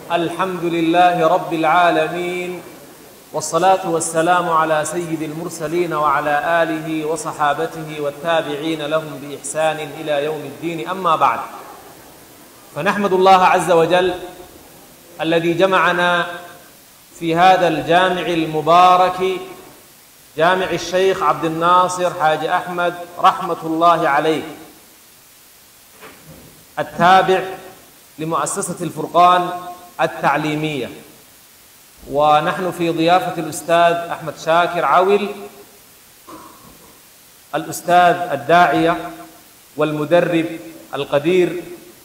الحمد لله رب العالمين والصلاة والسلام على سيد المرسلين وعلى آله وصحابته والتابعين لهم بإحسان إلى يوم الدين أما بعد فنحمد الله عز وجل الذي جمعنا في هذا الجامع المبارك جامع الشيخ عبد الناصر حاج أحمد رحمة الله عليه التابع لمؤسسة الفرقان التعليمية ونحن في ضيافة الأستاذ أحمد شاكر عول الأستاذ الداعية والمدرب القدير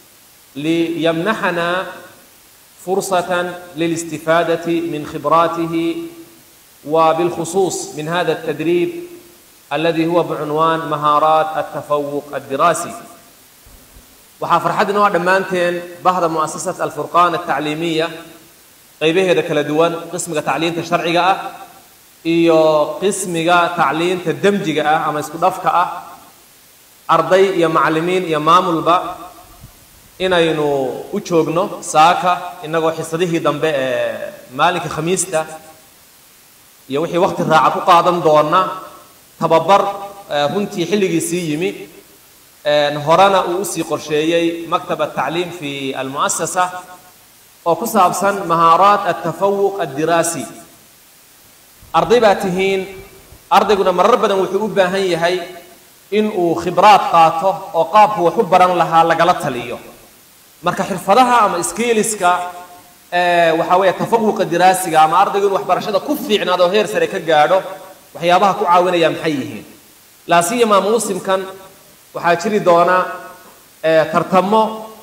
ليمنحنا فرصة للاستفادة من خبراته وبالخصوص من هذا التدريب الذي هو بعنوان مهارات التفوق الدراسي waxaa farxad inoo dhammaanteen bahda mu'asasat alfurqaan altacliimiya qaybaheeda kala duwan qismiga tacliinta sharciga ah iyo qismiga tacliinta demjiga ah ama isku dhafka ah arday iyo macallimiin iyo maamulba inaynu u joogno saaka innagoo xisadihii dambe ee maalinka khamiista iyo wixii wakhti raaca ku qaadan doona tababar runtii xilligiisii yimi horena uu usii qorsheeyey maktab atacliim fi almu'asasa oo ku saabsan mahaaraat altafawuq addiraasi arday baa tihiin ardayguna marar badan wuxuu u baahan yahay in uu khibraad qaato oo qaabku wax u baran lahaa lagala taliyo marka xirfadaha ama skiiliska waxaa weeye tafawuqa diraasiga ama ardaygu inu waxbarashada ku fiicnaado heer sare ka gaadho waxyaabaha ku caawinaya maxay yihiin laasiyama muusimkan waxaa jiri doona tartamo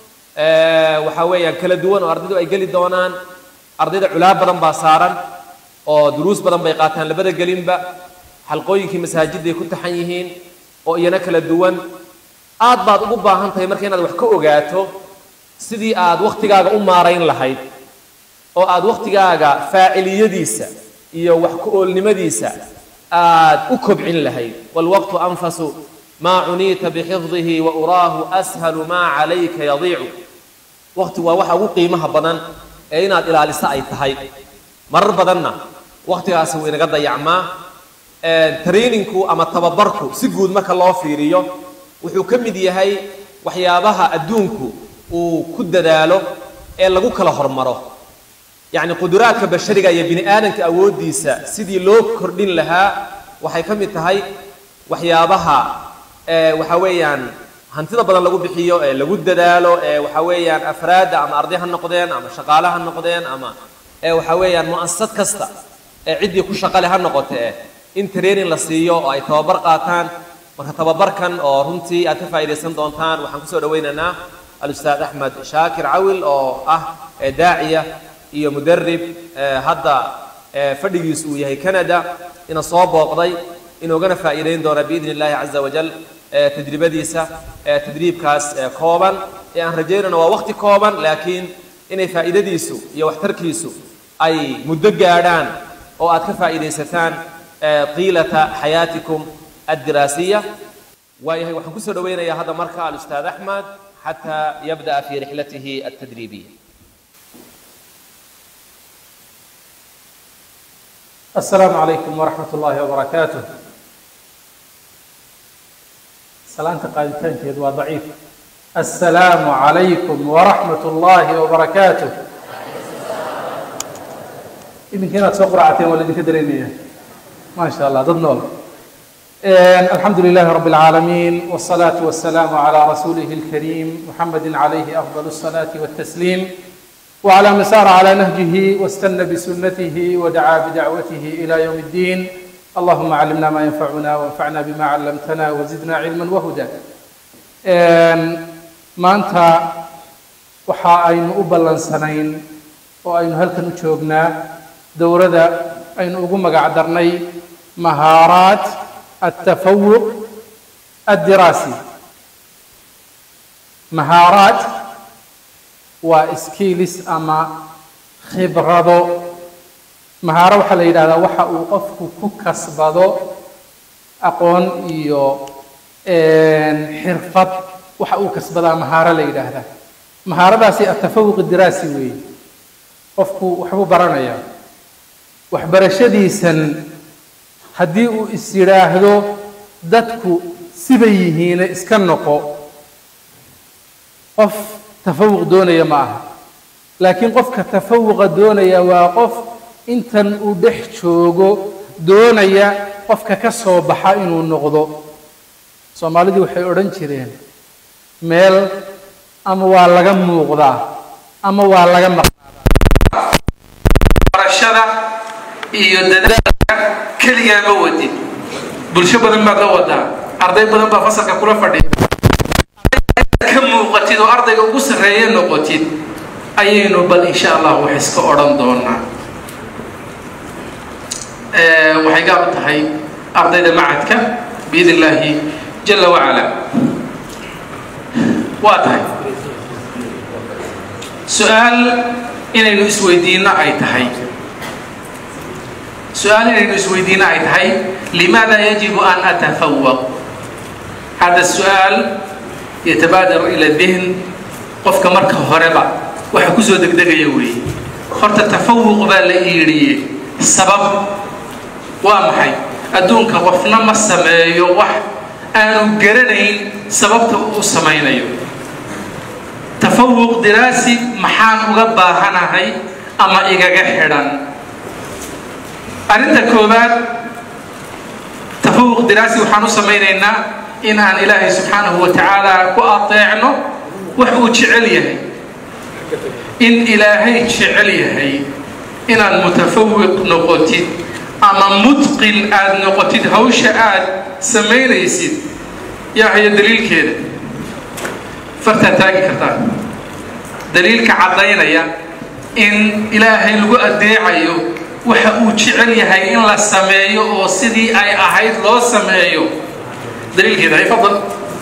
waxaa weeyaan kala duwan oo ardaydu ay geli doonaan ardayda culaab badan baa saaran oo duruus badan bay qaataan labada gelinba xalqooyinkii masaajiday ku taxan yihiin oo iyana kala duwan aad baad ugu baahan tahay marka inaad wax ka ogaato sidii aad wakhtigaaga u maarayn lahayd oo aad wakhtigaaga faaciliyadiisa iyo wax ku-oolnimadiisa aad u kobcin lahayd waalwaqtu anfasu ma cuniita bixifdihi wa uraahu ashalu maa calayka yadiicu wakhtigu waa waxa ugu qiimaha badan ee inaad ilaaliso ay tahay marar badanna wakhtigaasi wuu inaga dayacmaa trainingku ama tababarku si guud marka loo fiiriyo wuxuu ka mid yahay waxyaabaha adduunku uu ku dadaalo ee lagu kala hormaro yacni quduraadka bashariga iyo bini aadanka awooddiisa sidii loo kordhin lahaa waxay ka mid tahay waxyaabaha waxa weeyaan hantida badan lagu bixiyo ee lagu dadaalo ee waxa weeyaan afraadda ama arday ha noqdeen ama shaqaale ha noqdeen ama waxa weeyaan mu'asasad kasta ee ciddii ku shaqale ha noqote eh in training la siiyo oo ay tababar qaataan marka tababarkan oo runtii aad ka faa'iidaysan doontaan waxaan kusoo dhawaynaynaa alustaad axmed shaakir cawil oo ah daaciya iyo mudarib hadda fadhigiisu uu yahay canada ina soo booqday inoogana faa'iidayn doona biidni illahi caza wajal tajribadiisa tadriibkaas kooban ee aan rajaynayno waa waqti kooban laakiin inay faa'iidadiisu iyo waxtarkiisu ay muddo gaadhaan oo aad ka faa'iidaysataan qiilata xayaatikum addiraasiya waayahay waxaan kusoo dhawaynayaa hadda marka alustaad axmed xataa yabda'a fi rixlatihi altadriibiya السلام عليكم ورحمة الله وبركاته سلامة قادتان كيد ضعيف السلام عليكم ورحمة الله وبركاته إذن كانت سقرعتين ولا دي كدرينية ما شاء الله ضد نول الحمد لله رب العالمين والصلاة والسلام على رسوله الكريم محمد عليه أفضل الصلاة والتسليم وعلى من سار على نهجه واستنى بسنته ودعا بدعوته إلى يوم الدين اللهم علمنا ما ينفعنا وانفعنا بما علمتنا وزدنا علما وهدى maanta waxa aynu u ballansanayn oo aynu halkan u joognaa dowladda aynu ugu magac darnay mahaaraat altafawuq addiraasi mahaaraat waa skills ama khibrado mahaaro waxaa la yidhahdaa waxa uu qofku ku kasbado aqoon iyo xirfad waxa uu kasbadaa mahaaro la yidhaahdaa mahaaradaasi atafawuq diraasi weeye qofku waxbuu baranayaa waxbarashadiisan haddii uu is yidhaahdo dadku sibay yihiine iska noqo qof tafawuq doonaya ma aha laakiin qofka tafawuqa doonaya waa qof intan uu dhex joogo doonaya qofka ka soo baxa inuu noqdo soomaalidii waxay odhan jireen meel ama waa laga muuqdaa ama waa laga maqnaadaa barashada iyo dadaalka keligaa ma wadin bulsho badan baad la wadaa arday badan baa fasalka kula fadhiya ka muuqatid oo ardayga ugu sarreeya noqotid ayaynu bal insha allah wax iska odhan doonaa waxay gaab u tahay ardayda macadka biidn illaahi jala wacala waa tahay su-aal inaynu isweydiinno ay tahay su-aal inaynu isweydiinno ay tahay limaada yajibu an atafawaq hada su-aal yatabaadar ila dihn qofka marka horeba waxa kusoo degdegaya weeye horta tafawuq baa la iidhiye sabab waa maxay adduunka qofna ma sameeyo wax aanu garanayn sababta uu samaynayo tafawuq diraasi maxaan uga baahanahay ama igaga xidhan arrinta koowaad tafawuq diraasi waxaan u samaynaynaa in aan ilaahay subxaanahu wa tacaala ku ateecno wax uu jecel yahay in ilaahay jecel yahay inaad mutafawiq noqotid ama mutqin aad noqotid hawsha aad samaynaysid yaa haya daliilkeeda fartaad taagi kartaa daliilka caddaynaya in ilaahay lagu adeecayo waxa uu jecel yahay in la sameeyo oo sidii ay ahayd loo sameeyo daliilkeeda hay fadal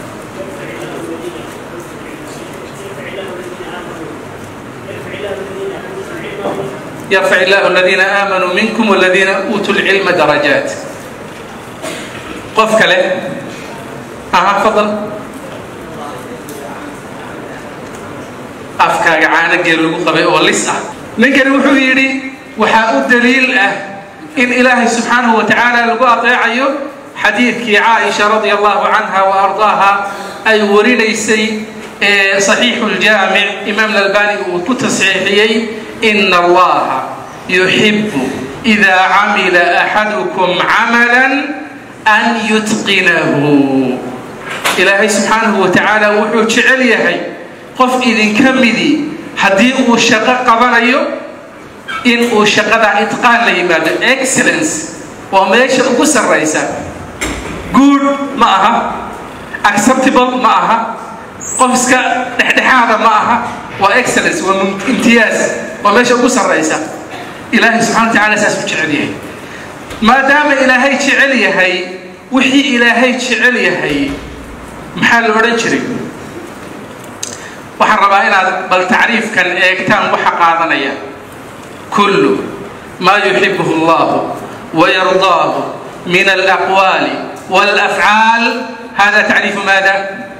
يرفع الله الذين آمنوا منكم والذين أوتوا العلم درجات قف كله أها فضل أفكار عانق يلقوا قبل ولسه نكر وحويري وحاء الدليل أه إن إلهي سبحانه وتعالى لقوا أطيعيه حديث عائشة رضي الله عنها وأرضاها أي وريليسي صحيح الجامع إمام الألباني وكتصحيحيي إن الله يحب إذا عمل أحدكم عملا أن يتقنه إلهي سبحانه وتعالى وحو جعل يهي قف إذن كمدي حدي أو شقة قبل إن أو شقة إتقان ليماد excellence وماشي أقص الرئيسة good معها acceptable معها قفسك دحدحاده معها وإكسلنس وامتياز وماشي ugu sarraysa ilaahay subxana wa tacala saas u jecel yahay maadaama ilaahay jecel yahay wixii ilaahay jecel yahay maxaa la odhan jiray waxaan rabaa inaad bal tacriifkan eegtaan waxa qaadanaya kullu maa yuxibuhu allahu wayardaahu min alaqwaali والأفعال هذا تعريف ماذا؟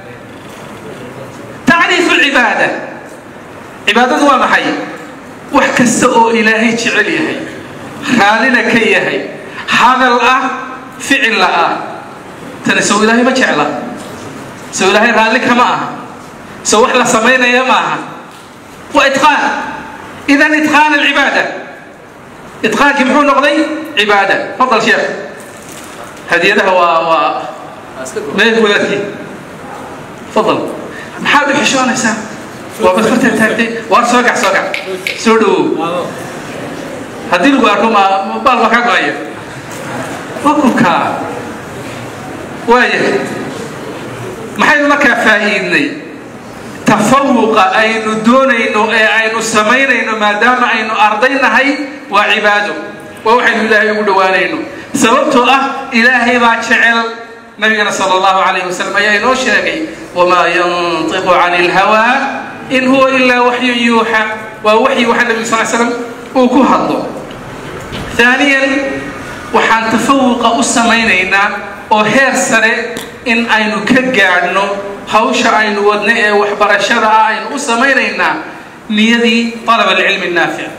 تعريف العبادة cibaadadu waa maxay wax kasta oo ilaahay jecel yahay raallina ka yahay hadal ah ficilla ah tani sow ilaahay ma jecla sow ilaahay raalli kama aha sow wax la samaynaya ma aha waa itqaan idan itqaan alcibaada itqaankii muxuu noqday cibaada fadal sheekh hadiyadaha waa waa meel wadaadkii fadal maxaad u xishoonaysaa waa bad fartan taagtay waar soo gac soo gac soo dhawow haddii lagu arko ma baal baa kaa go-aya waa kunkaa waaya maxaynu markaa faa'iidnay tafawuqa aynu doonayno ee aynu samaynayno maadaama aynu arday nahay waa cibaado waa waxaynu ilaahay ugu dhowaanayno sababtoo ah ilaahay baa jecel nabigana sala allahu calayhi wasalam ayaa inoo sheegay wamaa yantiqu cani ilhawaa in huwa ilaa waxyun yuuxa waa waxyi waxa nabiga sal slam uu ku hadlo ثانيا waxaan tafawuqa u samaynaynaa oo heer sare in aynu ka gaadhno hawsha aynu wadno ee waxbarashada ah aynu u samaynaynaa niyadii طalab alcilmi الnaafic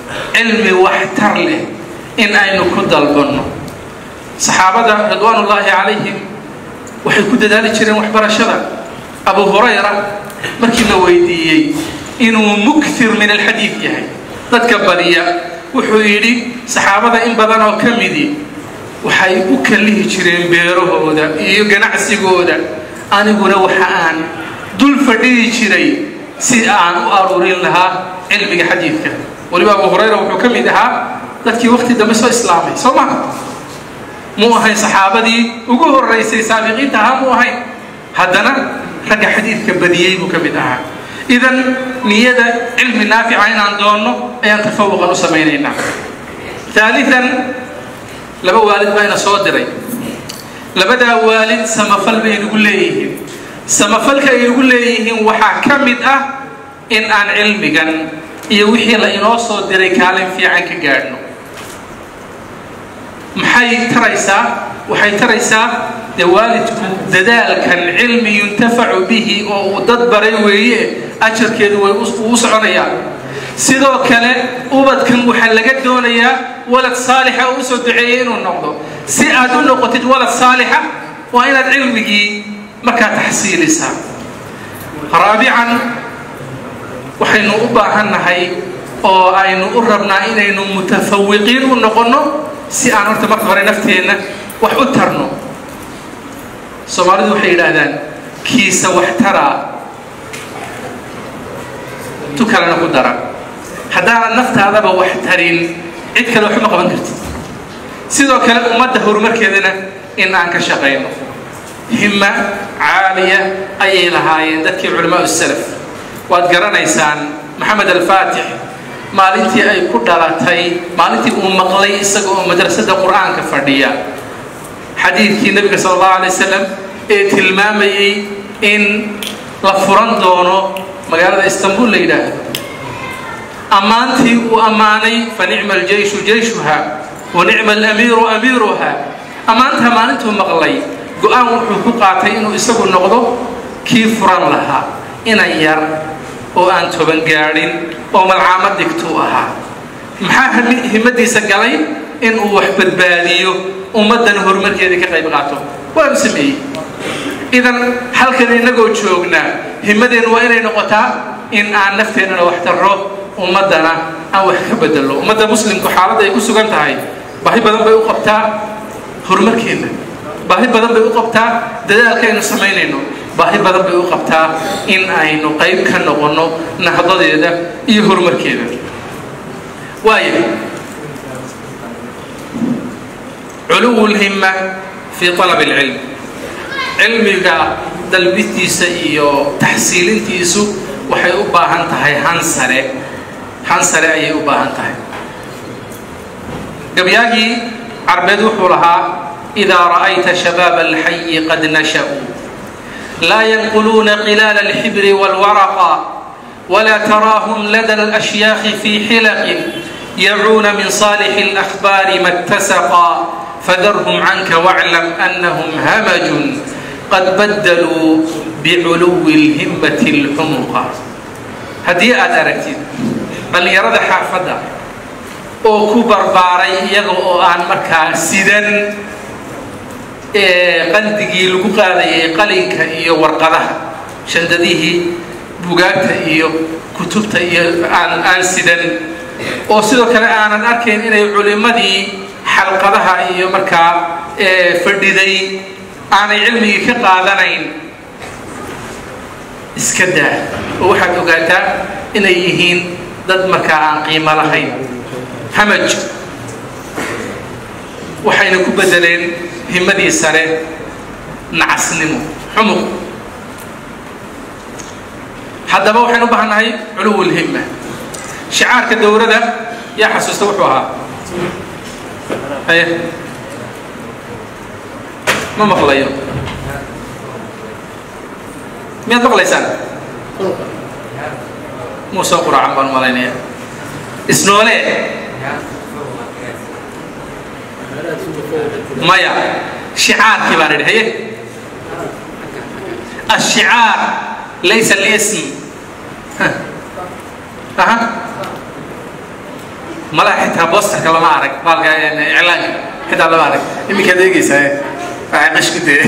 cilmi waxtar leh in aynu ku dalbanno saxaabada ridwaanullaahi calayhim waxay ku dadaali jireen waxbarashada abu hurayra markii la weydiiyey inuu mukthir min alxadiid yahay dadka badiya wuxuu yidhi saxaabada in badan oo ka midi waxay u kallihi jireen beerahooda iyo ganacsigooda aniguna waxa aan dul fadhihi jiray si aan u aruurin lahaa cilmiga xadiidka weliba abu hurayra wuxuu ka mid ahaa dadkii waqti dambe soo islaamay soo maha muu ahayn saxaabadii ugu horeysay saabiqiinta ahaa muu ahayn haddana ragga xadiidka badiyey buu ka mid ahaa idan niyada cilmi naafica inaan doonno ayaan tafawuqan u samaynaynaa aalian laba waalid baa ina soo diray labadaa waalid samafal bay nagu leeyihiin samafalka ay nagu leeyihiin waxaa ka mid ah in aan cilmigan iyo wixii la inoo soo diray kaalin fiican ka gaadhno maxay taraysaa waxay taraysaa dee waalidku dadaalkan cilmi yuntafacu bihi oo uu dad baray weeye ajarkeedu way uu soconayaa sidoo kale ubadkan waxaa laga doonayaa walad saalixa oo usoo duceeyay inuu noqdo si aad u noqotid walad saalixa waa inaad cilmigii markaa taxsiilisaa raabican waxaynu u baahannahay oo aynu u rabnaa inaynu mutafawiqiin u noqonno si aan horta marka hore nafteenna wax u tarno soomaalidu waxay yidhaahdaan kiisa wax taraa tu kalena ku dara haddaanad naftaadaba wax tarin cid kale waxuma qaban kartid sidoo kale ummadda horumarkeedana in aan ka shaqayno himma caaliya ayay lahaayeen dadkii culamaau salaf waad garanaysaan maxamed alfaatix maalintii ay ku dhalatay maalintii uu maqlay isaga oo madrasada qur-aanka fadhiya xadiidkii nebiga sala allahu alay wasalam ee tilmaamayey in la furan doono magaalada istanbul la yidhaahdo ammaantii uu ammaanay fa nicma aljeyshu jeyshuha wa nicma alamiiru amiiruha ammaantaa maalintuu maqlay go-aan wuxuu ku qaatay inuu isagu noqdo kii furan lahaa inan yar oo aan toban gaadhin oo malcaamad dhigtuu ahaa maxaa himadiisa galay inuu wax badbaadiyo ummaddan horumarkeedii ka qayb qaato waanu sameeyey idan halkan innagoo joognaa himadeennu waa inay noqotaa in aan nafteennana wax tarro ummaddana aan wax ka bedello ummadda muslimku xaaladda ay ku sugan tahay baahi badan bay u qabtaa horumarkeena baahi badan bay u qabtaa dadaalkaaynu samaynayno baahi badan bay u qabtaa in aynu qayb ka noqonno nahdadeeda iyo horumarkeeda waaya culuwu lhimma fii alab alcilm cilmiga dalbistiisa iyo taxsiilintiisu waxay u baahan tahay han sare han sare ayay u baahan tahay gabyaagii carbeed wuxuu lahaa idaa ra'ayta shabaaba alxayi qad nasha'uu laa yanquluuna qilaala alxibri waalwaraqa walaa taraahum lada alashyaakhi fii xilaqin yacuuna min saalixi alakhbaari ma اttasaqa fadarhum canka waclam anahum hamajun qad badaluu biculuwi اlhimmati اlxumuqa haddii aad aragtid dhallinyarada xaafadda oo ku barbaaray iyaga oo aan markaa sidan qaldigii lagu qaadayay qalinka iyo warqadaha shandadihii bugaagta iyo kutubta iyo aan aan sidan oo sidoo kale aanan arkayn inay culimmadii xalqadaha iyo markaa fadhiday aanay cilmigii ka qaadanayn iska daa oo waxaad ogaataa inay yihiin dad markaa aan qiimo lahayn hamaj waxayna ku bedeleen himmadii sare nacasnimo xumuq haddaba waxaynu u baahannahay culuw lhimma shicaarka dowladda yaa xasuusta wuxuu ahaa haye ma maqlayo miyaad maqlaysaan muu soo quraacan baan malaynaya isnoole maya shicaarkii baan idhi haye الشعار ليس الاسم أها malaha xitaa boosterka lama arag baalka iclaanka xitaa lama arag iminkaad eegeysaa waxay qashku dee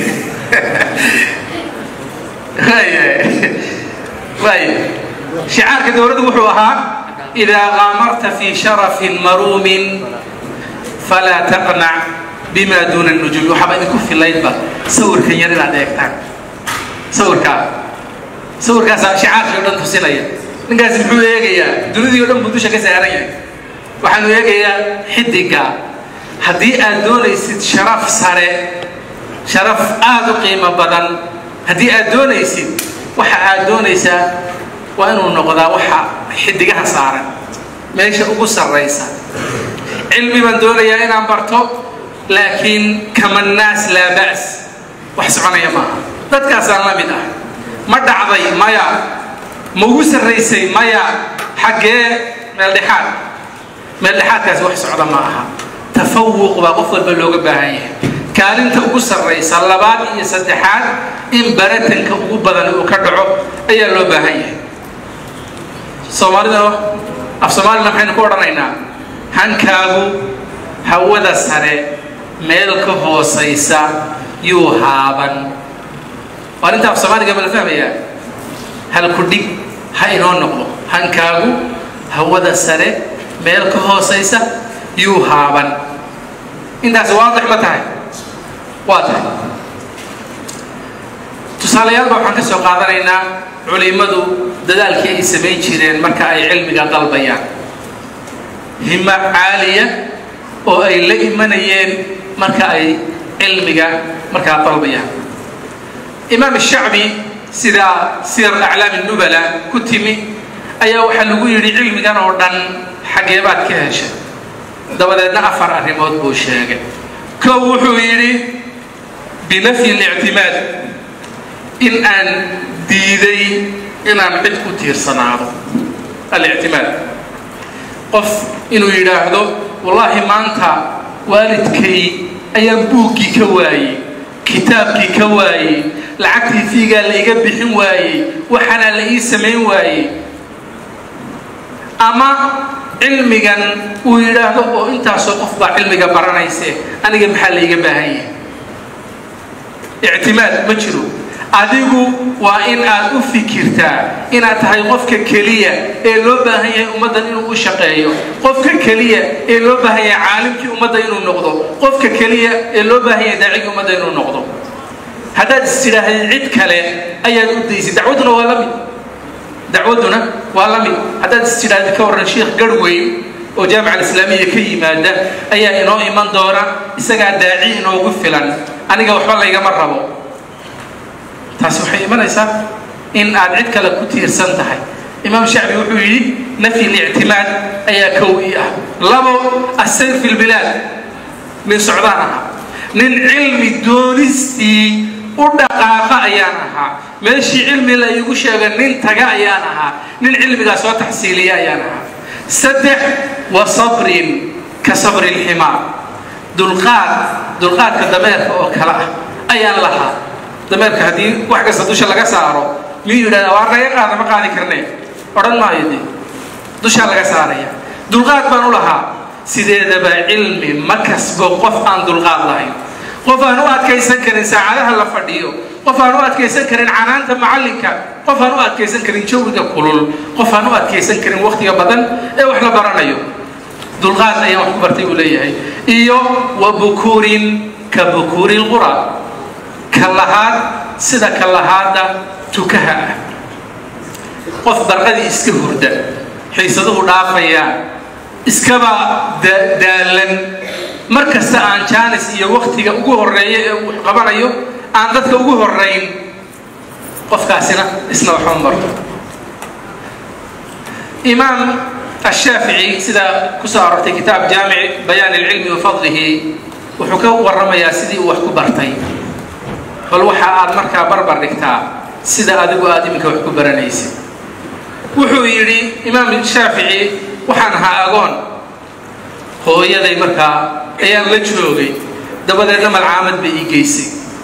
waay shicaarka dowladdu wuxuu ahaa idaa qaamarta fi sharafin maruumin falaa taqnac bima duuna nujuum waxaaba idinku filaydba sawirkan yar inaad eegtaan sawirkaa sawirkaasaa shicaarkii o dhan tusinaya ninkaas muxuu eegayaa dunidii o dhan buu dusha ka saaran yahay waxaanu eegayaa xidiga haddii aad doonaysid sharaf sare sharaf aada u qiimo badan haddii aad doonaysid waxa aad doonaysaa waa inuu noqdaa waxa xidigaha saaran meesha ugu sarraysa cilmi baan doonayaa inaan barto laakiin kamannaas laa ba's wax soconaya maaha dadkaasaan la mid ah ma dhacday maya ma ugu sarraysay maya xaggee meeldhexaad meeldhexaadkaasi wax socda ma aha tafawuq baa qof walba looga baahan yahay kaalinta ugu sarraysa labaad iyo saddexaad in baratanka ugu badan uu ka dhaco ayaa loo baahan yahay soomaalida af soomaalina maxaynu ku odhanaynaa hankaagu hawada sare meel ka hoosaysa yuu haaban waa arrinta af soomaaliga ma la fahmayaa halku dhig ha inoo noqdo hankaagu hawada sare meel ka hoosaysa yuu haaban intaasi waadix ma tahay waa tahay tusaalayaalba waxaan ka soo qaadanaynaa culimmadu dadaalkii ay samayn jireen marka ay cilmiga dalbayaan himo caaliya oo ay la imanayeen marka ay cilmiga markaa dalbayaan imaam shacbi sida sir aclaam nubala ku timi ayaa waxaa lagu yidhi cilmigan oo dhan xaggee baad ka heshay dabadeedna afar arrimood buu sheegay kow wuxuu yidhi binafyi اlictimaad in aan diiday inaan cid ku tiirsanaado alictimaad qof inuu yidhaahdo wallaahi maanta waalidkay ayaan buuggii ka waayey kitaabkii ka waayey lacagtii fiigaa la iga bixin waayey waxaana la ii samayn waayey ama cilmigan uu yidhaahdo oo intaasoo qof baa cilmiga baranayse aniga maxaa la iga baahan yahay ictimaad ma jiro adigu waa in aad u fikirtaa inaad tahay qofka keliya ee loo baahan yahay ummaddan inuu u shaqeeyo qofka keliya ee loo baahan yahay caalimkii ummadda inuu noqdo qofka keliya ee loo baahan yahay daacigii ummadda inuu noqdo haddaad is tidhaahday cid kale ayaad u daysay dacwadduna waa la mid dacwadduna waa la mid haddaad is tidhaahday ka warran sheikh garhweyn oo jaamica alislaamiya ka yimaada ayaa inoo iman doona isagaa daaci inoogu filan aniga waxba laygama rabo taasi waxay imanaysaa in aad cid kale ku tiirsan tahay imaam shacbi wuxuu yidhi nafyi lictimaad ayaa kow ii ah labo asayr fi lbilaad nin socdaan ahaa nin cilmi doonistii u dhaqaaqa ayaan ahaa meeshii cilmi la iigu sheega nin taga ayaan ahaa nin cilmigaa soo taxsiiliya ayaan ahaa saddex wa sabrin ka sabri lximaar dulqaad dulqaadka dameerka oo kale ah ayaan lahaa dameerka haddii wax kasta dusha laga saaro miyuu yidhahdaa waa naga qaada ma qaadi karne odhan maayo dee dushaa laga saaraya dulqaad baan u lahaa sideedaba cilmi ma kasbo qof aan dulqaad lahayn qof aan u adkaysan karin saacadaha la fadhiyo qof aan u adkaysan karin canaanta macallinka qof aan u adkaysan karin jawiga kulul qof aan u adkaysan karin wakhtiga badan ee wax la baranayo dulqaad ayaan wax ku bartay uu leeyahay iyo wa bukuurin ka bukuuri lqura kalahaad sida kalahaada tukaha ah qof barqadii iska hurda xiisaduhu dhaafayaan iskaba daalan mar kasta aan jaanis iyo waktiga ugu horeeya ee uu qabanayo aan dadka ugu horayn qofkaasina isna waxba marto imaam ashaafici sida kusoo arortay kitaab jaamic bayaan ilcilmi wa fadlihi wuxuu ka waramayaa sidii uu wax ku bartay bal waxa aad markaa barbar dhigtaa sida adigu aad iminka wax ku baranaysid wuxuu yidhi imaam shaafici waxaan ahaa agoon hooyaday markaa ayaan la joogay dabadeedna malcaamad bay ii geysay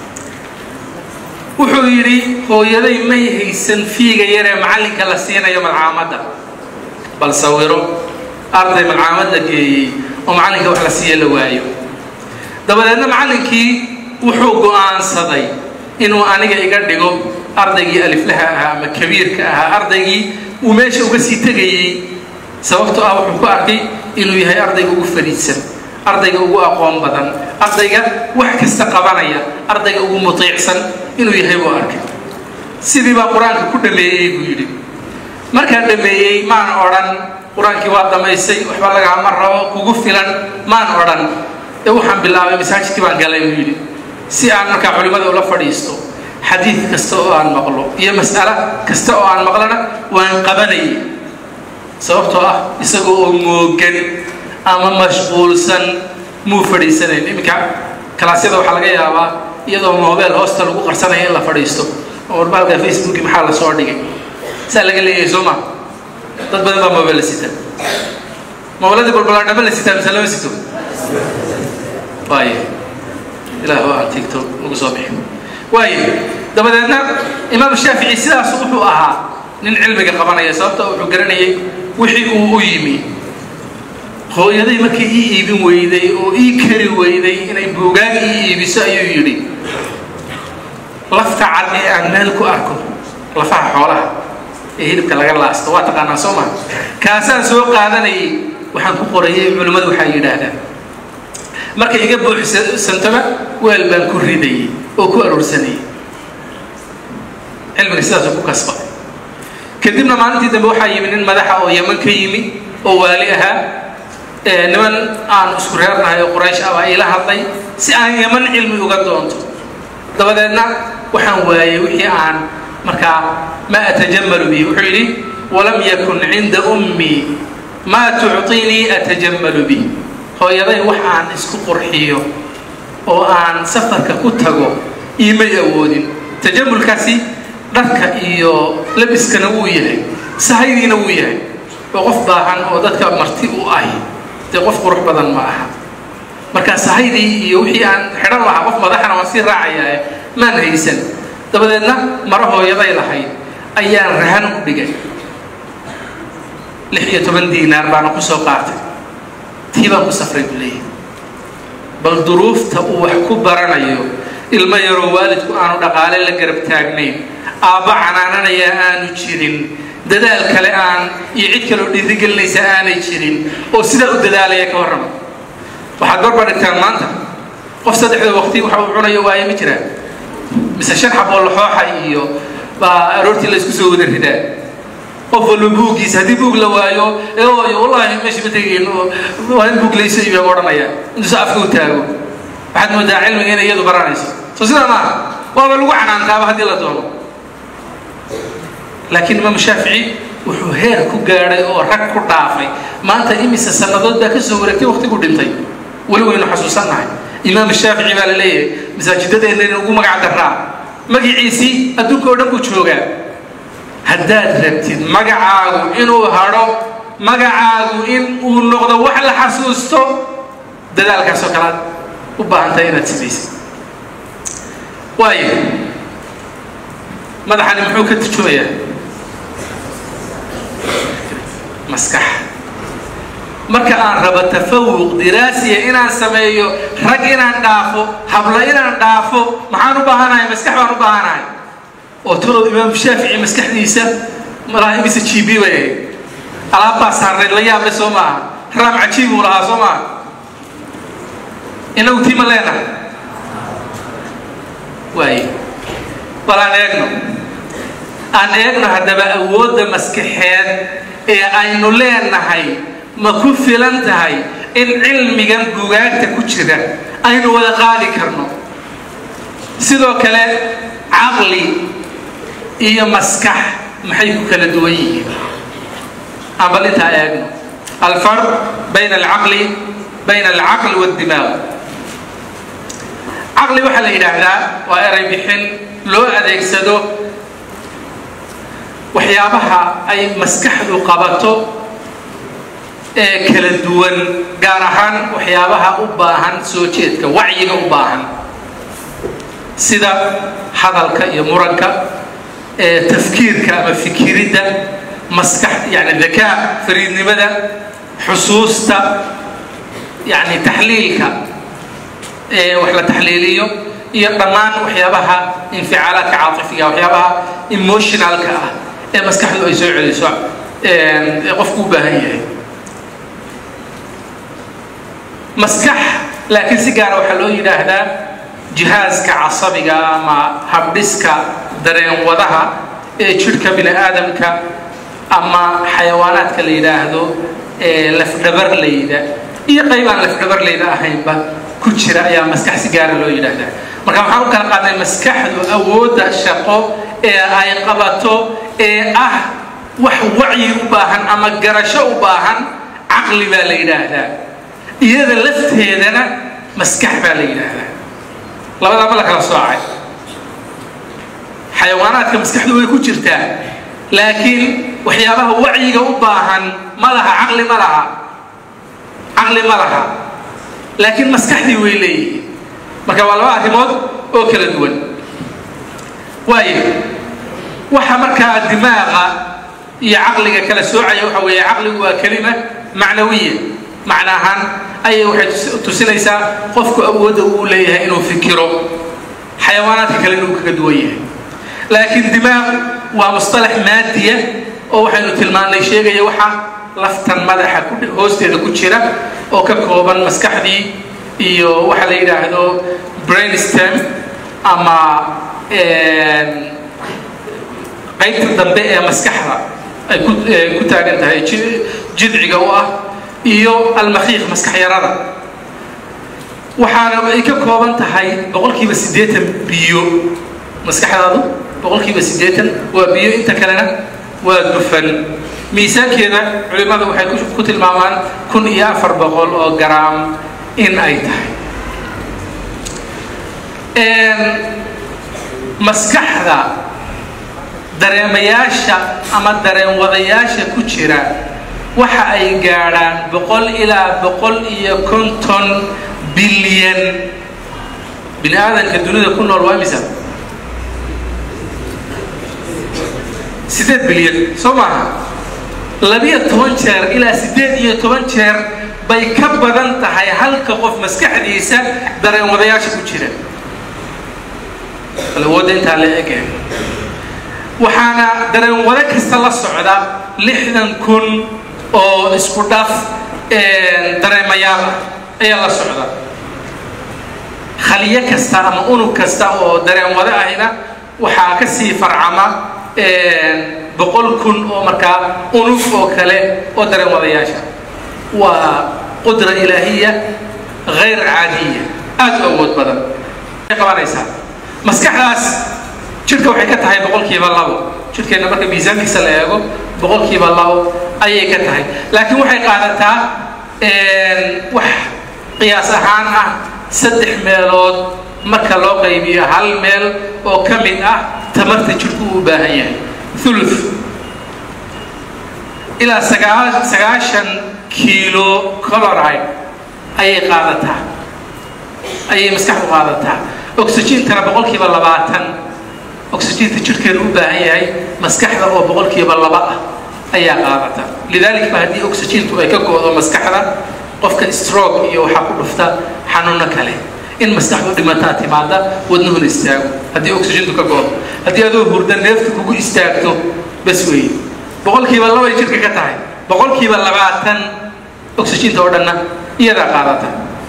wuxuu yidhi hooyaday may haysan fiiga yaree macallinka la siinayo malcaamadda bal sawiro arday malcaamad la geeyey oo macallinka wax la siiya la waayo dabadeedna macallinkii wuxuu go'aansaday inuu aniga iga dhigo ardaygii aliflaha ahaa ama kabiirka ahaa ardaygii uu meesha uga sii tegayey sababtoo ah wuxuu ku arkay inuu yahay ardayga ugu fariidsan ardayga ugu aqoon badan ardayga wax kasta qabanaya ardayga ugu mutiicsan inuu yahay buu arkay sidii baa qur-aanka ku dhameeyey buu yidhi markaan dhameeyey maan odhan qur-aankii waa dhammaysay waxba lagaama rabo kugu filan maan odhan ee waxaan bilaabay masaajidkii baan galay buu yidhi si aan markaa culimmada ula fadhiisto xadiid kasta oo aan maqlo iyo mas'alo kasta oo aan maqlana waan qabanayay sababtoo ah isagoo oo moogan ama mashquulsan muu fadhiisanayn iminka kalaasyada waxaa laga yaabaa iyadoo mobeel hoosta lagu qarsanaya in la fadhiisto oo warbaalka facebooki maxaa la soo dhigay saa laga leeyahay soo ma dad badan baa mobeel la sita mobeeladii balbalaadhama la sitaa mise lama sito waayo ilaah waa aan tigto ugu soo bixi waayo dabadeedna imaam shaafici sidaas wuxuu ahaa nin cilmiga qabanaya sababta wuxuu garanayay wixii uu u yimi hooyaday markay ii iibin weyday oo ii kari weyday inay buugaag ii iibiso ayuu yidhi lafta cad ee aan meel ku arko lafaha xoolaha ee hilibka laga laasto waa taqaanaa soo maa kaasaan soo qaadanayay waxaan ku qorayay culimmadu waxaa yidhaahdaan markay iga buuxsantaba weel baan ku ridayay oo ku aroorsanayay cilmiga sidaasuu ku kasba kadibna maalintii dambe waxaa yimi nin madaxa oo yaman ka yimi oo waali ahaa niman aan isku reernahay oo quraysh ah baa ila hadlay si aan yaman cilmi uga doonto dabadeedna waxaan waayey wixii aan markaa ma atajamalu bihi wuxuu yidhi walam yakun cinda ummii maa tucطinii atajamalu bih hooyaday wax aan isku qurxiyo oo aan safarka ku tago iimay awoodin tajamulkaasi dharka iyo labiskana wuu yahay sahaydiina wuu yahay oo qof baahan oo dadka marti u ahi dee qof qurux badan ma aha marka sahaydii iyo wixii aan xidhan lahaa qof madaxna waan sii raacayaa maan haysan dabadeedna maro hooyaday lahayd ayaan rahan u dhigay lix iyo toban diinaar baana ku soo qaatay tii baan ku safray buu leeyahay bal duruufta uu wax ku baranayo ilmo yaroo waalidku aanu dhaqaale la garab taagnayn aabba canaananaya aanu jirin dadaal kale aan iyo cid kaleo dhiirigelinaysa aanay jirin oo sidaa u dadaalaya ka warrama waxaad barbar dhigtaan maanta qof saddexda waqti waxa uu cunayo waayo ma jiraan mise shan xaboo laxooxa iyo baa aroortii la isku soo wada ridaa qof walba buuggiisa haddii buug la waayo ee ooyo wallahi meesha ma tegayn waa in buug layso iibaa odhanaya intuusa afka u taago waxaad moodaa cilmiga inay iyadu baranayso soo sidaa maaha waaba lagu canaantaaba haddii la doono laakiin imaamu shaafici wuxuu heer ku gaadhay oo rag ku dhaafay maanta imise sannadood baa ka soo wareegtay waqtigu dhintay weli waynu xasuusannahay imaam shaafici baa la leeyahay masaajidadeenna ugu magac daraa magaciisii adduunka oo dhan buu joogaa haddaad rabtid magacaagu inuu hadho magacaagu in uu noqdo wax la xasuusto dadaalkaasoo kalead u baahantahay inaad samaysid waayo madaxani muxuu ka turjumayaa maskax marka aan rabo tafawuq diraasiya inaan sameeyo rag inaan dhaafo habla inaan dhaafo maxaan u baahanahay maskax baan u baahanahay oo talow imaam shaafici maskaxdiisa malaa'igisa g b bay ahayd alaabbaa saarnayd la yaable soo maaha raam cajiibuu lahaa soo maaha inagu tii ma leenahay waaye bal aan eegno aan eegno haddaba awoodda maskaxeed ee aynu leenahay ma ku filan tahay in cilmigan bugaagta ku jira aynu wada qaadi karno sidoo kale caqli iyo maskax maxay ku kala duwan yihiin aan bal intaa eegno alfarq bayna alcaqli bayna alcaqli waaddimaaq caqli waxaa la yidhaahdaa waa eray bixin loo adeegsado waxyaabaha ay maskaxdu qabato ee kala duwan gaar ahaan waxyaabaha u baahan soo jeedka wacyiga u baahan sida hadalka iyo muranka ee tafkiirka ama fikiridda maskax yani dakaa fariidnimada xusuusta yani taxliilka wax la taxliiliyo iyo dhammaan waxyaabaha inficaalaadka caaifiga waxyaabaha emotionalka ah ee maskaxdu ay soo celiso ee qofku u baahan yahay maskax laakiin si gaara waxaa loo yidhaahdaa jihaaska casabiga ama habdhiska dareen wadaha ee jidhka bini aadamka ama xayawaanaadka la yidhaahdo ee lafdhabarlayda iyo qayb aan lafdhabarlayda ahaynba ku jira ayaa maskax si gaara loo yidhaahdaa marka waxaan u kala qaadnay maskaxdu awoodda shaqo ee ay qabato ee ah wax wacyi u baahan ama garasho u baahan caqli baa la yidhaahdaa iyada lafteedana maskax baa la yidhaahdaa labadaa ma la kala soocay xayawaanaadka maskaxdu way ku jirtaa laakiin waxyaabaha wacyiga u baahan ma laha caqli ma laha caqli ma laha laakiin maskaxdii way leeyihiin marka waa laba arrimood oo kala duwan waayo waxa markaa dimaaqa iyo caqliga kala soocaya waxa weeye caqligu waa kelima macnawiya macna ahaan ayay waxay tusinaysaa qofku awoodda uu leeyahay inuu fikiro xayawaanaadka kale inuu kaga duwan yahay laakiin dimaaq waa mustalax maadiya oo waxaynu tilmaannay sheegaya waxa laftan madaxa hoosteeda ku jira oo ka kooban maskaxdii iyo waxa la yidhaahdo brainstem ama qaybta dambe ee maskaxda ay ku taagan tahay jidciga u ah iyo almakhiiq maskax yarada waxaana ay ka kooban tahay boqolkiiba siddeetan biyo maskaxdaadu boqolkiiba siddeetan waa biyo inta kalena waa dufan miisaankeeda culimmadu waxay ku tilmaamaan kun iyo afar boqol oo garaam in ay tahay maskaxda dareemayaasha ama dareen wadayaasha ku jira waxa ay gaadhaan boqol ilaa boqol iyo konton bilyan bini aadanka dunida ku nool waa misa sideed bilyan soo maaha labiyo toban jeer ilaa siddeed iyo toban jeer bay ka badan tahay halka qof maskaxdiisa dareen wadayaasha ku jira awoodda intaa la ege waxaana dareen wado kasta la socda lixdan kun oo isku dhaf dareemayaal ah ayaa la socda khaliyo kasta ama unug kasta oo dareen wado ahina waxaa ka sii farcama boqol kun oo markaa unug oo kale oo dareen wadayaasha waa qudra ilaahiya hayr caadiya aad u awood badan ay qabanaysaa maskaxdaas jidhka waxay ka tahay boqolkiiba labo jidhkeenna marka miisaankiisa la eego boqolkiiba labo ayay ka tahay laakiin waxay qaadataa wax qiyaas ahaan ah saddex meelood marka loo qaybiyo hal meel oo ka mid ah tamarta jidhku uu baahan yahay ulu ilaa sagaashan kiilo coloride ayay qaadataa ayay maskaxdu qaadataa oxygentana boqolkiiba labaatan oxygenta jidhkeenu u baahan yahay maskaxda oo boqolkiiba laba ah ayaa qaadata lidalik ba haddii oxygentu ay ka go-do maskaxda qofka stroke iyo waxaa ku dhufta xanuuno kale in maskaxdu dhimataa timaada wadnuhuna istaago haddii oxygentu ka go-do haddii adoo hurda neeftu kugu istaagto bas weeye boqolkiiba labay jidhka ka tahay boqolkiiba labaatan oxygenta oo dhanna iyadaa qaadata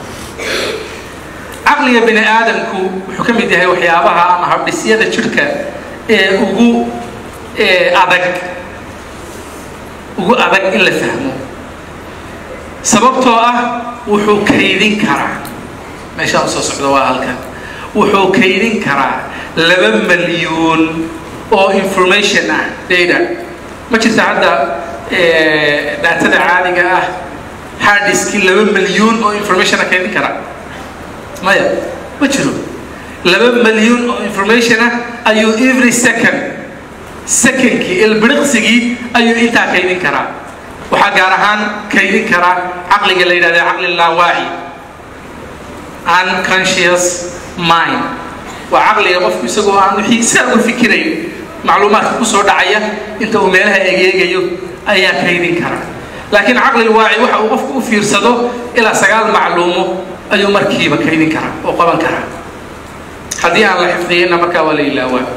caqliga bini aadamku wuxuu ka mid yahay waxyaabaha ama habdhisyada jidhka ee ugu adag ugu adag in la fahmo sababtoo ah wuxuu kaydin karaa meeshaan usoo socdo waa halkan wuxuu kaydin karaa laba malyuun oo information ah data ma jirta hadda daatada caadiga ah hardiski laba malyuun oo informationa kaydin karaa maya ma jiro laba malyuun oo information ah ayuu every second secondkii ilbiriqsigii ayuu intaa kaydin karaa waxaa gaar ahaan kaydin karaa caqliga la yidhahda caqli laawaaci unconscious mind waa caqliga qofku isagoo aan wixii saa uga fikirayn macluumaadka kusoo dhacaya inta uu meelaha egeegayo ayaa kaydin kara laakiin caqli waaci waxa uu qofku u fiirsado ilaa sagaal macluumo ayuu markiiba kaydin karaa oo qaban karaa haddii aan la xifdiyeyna markaa waa la ilaawaa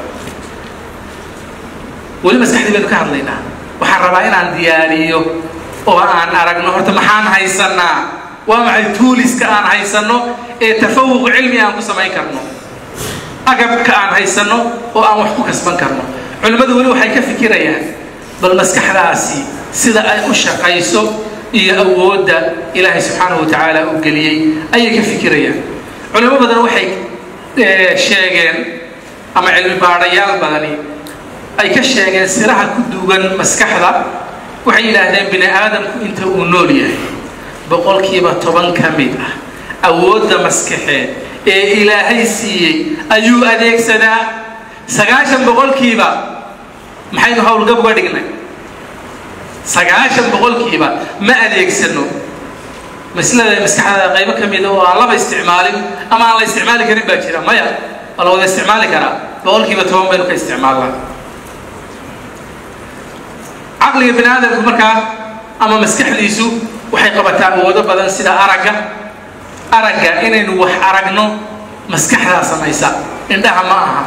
weli maskaxdii baynu ka hadlaynaa waxaan rabaa inaan diyaariyo oo aan aragno horta maxaan haysanaa waa maxay tuuliska aan haysanno ee tafawuq cilmi aan ku samayn karno agabka aan haysanno oo aan wax ku kasban karno culimmadu weli waxay ka fikirayaan bal maskaxdaasi sida ay u shaqayso iyo awoodda ilaahay subxaanahu watacaala u geliyey ayay ka fikirayaan culimo badan waxay sheegeen ama cilmi baadhayaal badani ay ka sheegeen siraha ku duugan maskaxda waxay yidhaahdeen bini aadamku inta uu nool yahay boqolkiiba toban ka mid ah awoodda maskaxeed ee ilaahay siiyey ayuu adeegsadaa sagaashan boqolkiiba maxaynu howlgab uga dhignay sagaashan boqolkiiba ma adeegsano maslada maskaxda qaybo ka mida oo aan laba isticmaalin ama aan la isticmaali karin baa jira maya waa la wada isticmaali karaa boqolkiiba toban baynu ka isticmaalnaa caqliga bini aadamku markaa ama maskaxdiisu waxay qabataa awoodo badan sida aragga aragga inaynu wax aragno maskaxdaa samaysa indhaha ma aha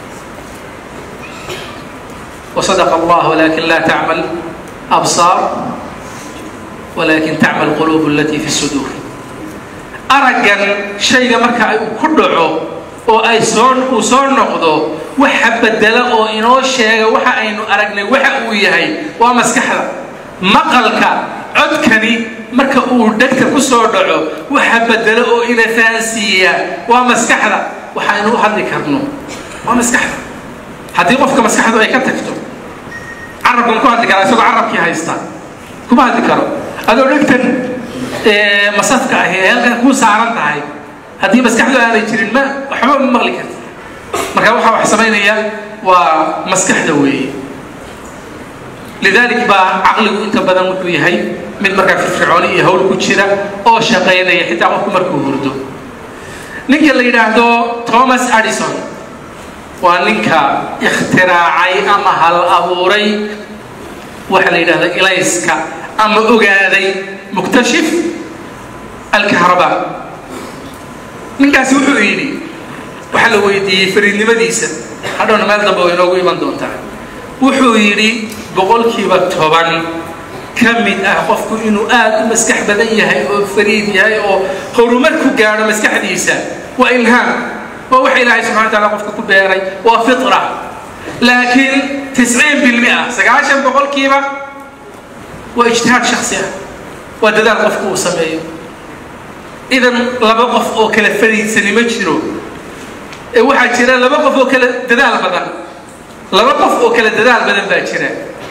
وصدق الله ولكن لا تعمل أبصار ولكن تعمل القلوب التي في الصدور أرجن شيء مركا كله oo ay soo uu soo noqdo waxa bedela oo inoo sheega waxa aynu aragnay waxa uu yahay waa maskaxda maqalka codkani marka uu dhegta ku soo dhaco waxa bedela oo ina fahansiiya waa maskaxda waxa aynu u hadli karno waa maskaxda haddii qofka maskaxdu ay ka tagto carabkan ku hadli karaa isagoo carabkii haysta kuma hadli karo adoo dhegtan masafka ahi ee halkan kuu saaran tahay haddii maskaxdu aanay jirin ma waxba ma maqli karti marka waxaa wax samaynaya waa maskaxda weeye lidalik baa caqligu inta badan wuxuu yahay mid markaa firfircooni iyo hawl ku jira oo shaqaynaya xitaa qofku markuu hurdo ninka la yidhaahdo thomas addison waa ninka ikhtiraacay ama hal abuuray waxa la yidhahda ilayska ama ogaaday muktashif alkahrabaa ninkaasi wuxuu yidhi waxaa la weydiiyey fariidnimadiisa hadhowna meel dambe way inoogu iman doontaa wuxuu yidhi boqolkiiba toban ka mid ah qofku inuu aad u maskax badan yahay oo fariid yahay oo horumar ku gaadho maskaxdiisa waa ilhaam waa waxa ilaahay subxana wa taala qofka ku beeray waa fitra laakiin tisciin bilmia sagaashan boqolkiiba waa ijtihaad shaksi ah waa dadaal qofku uu sameeyo idan laba qof oo kala fariidsani ma jiro ee waxaa jira laba qof oo kala dadaal badan laba qof oo kala dadaal badan baa jira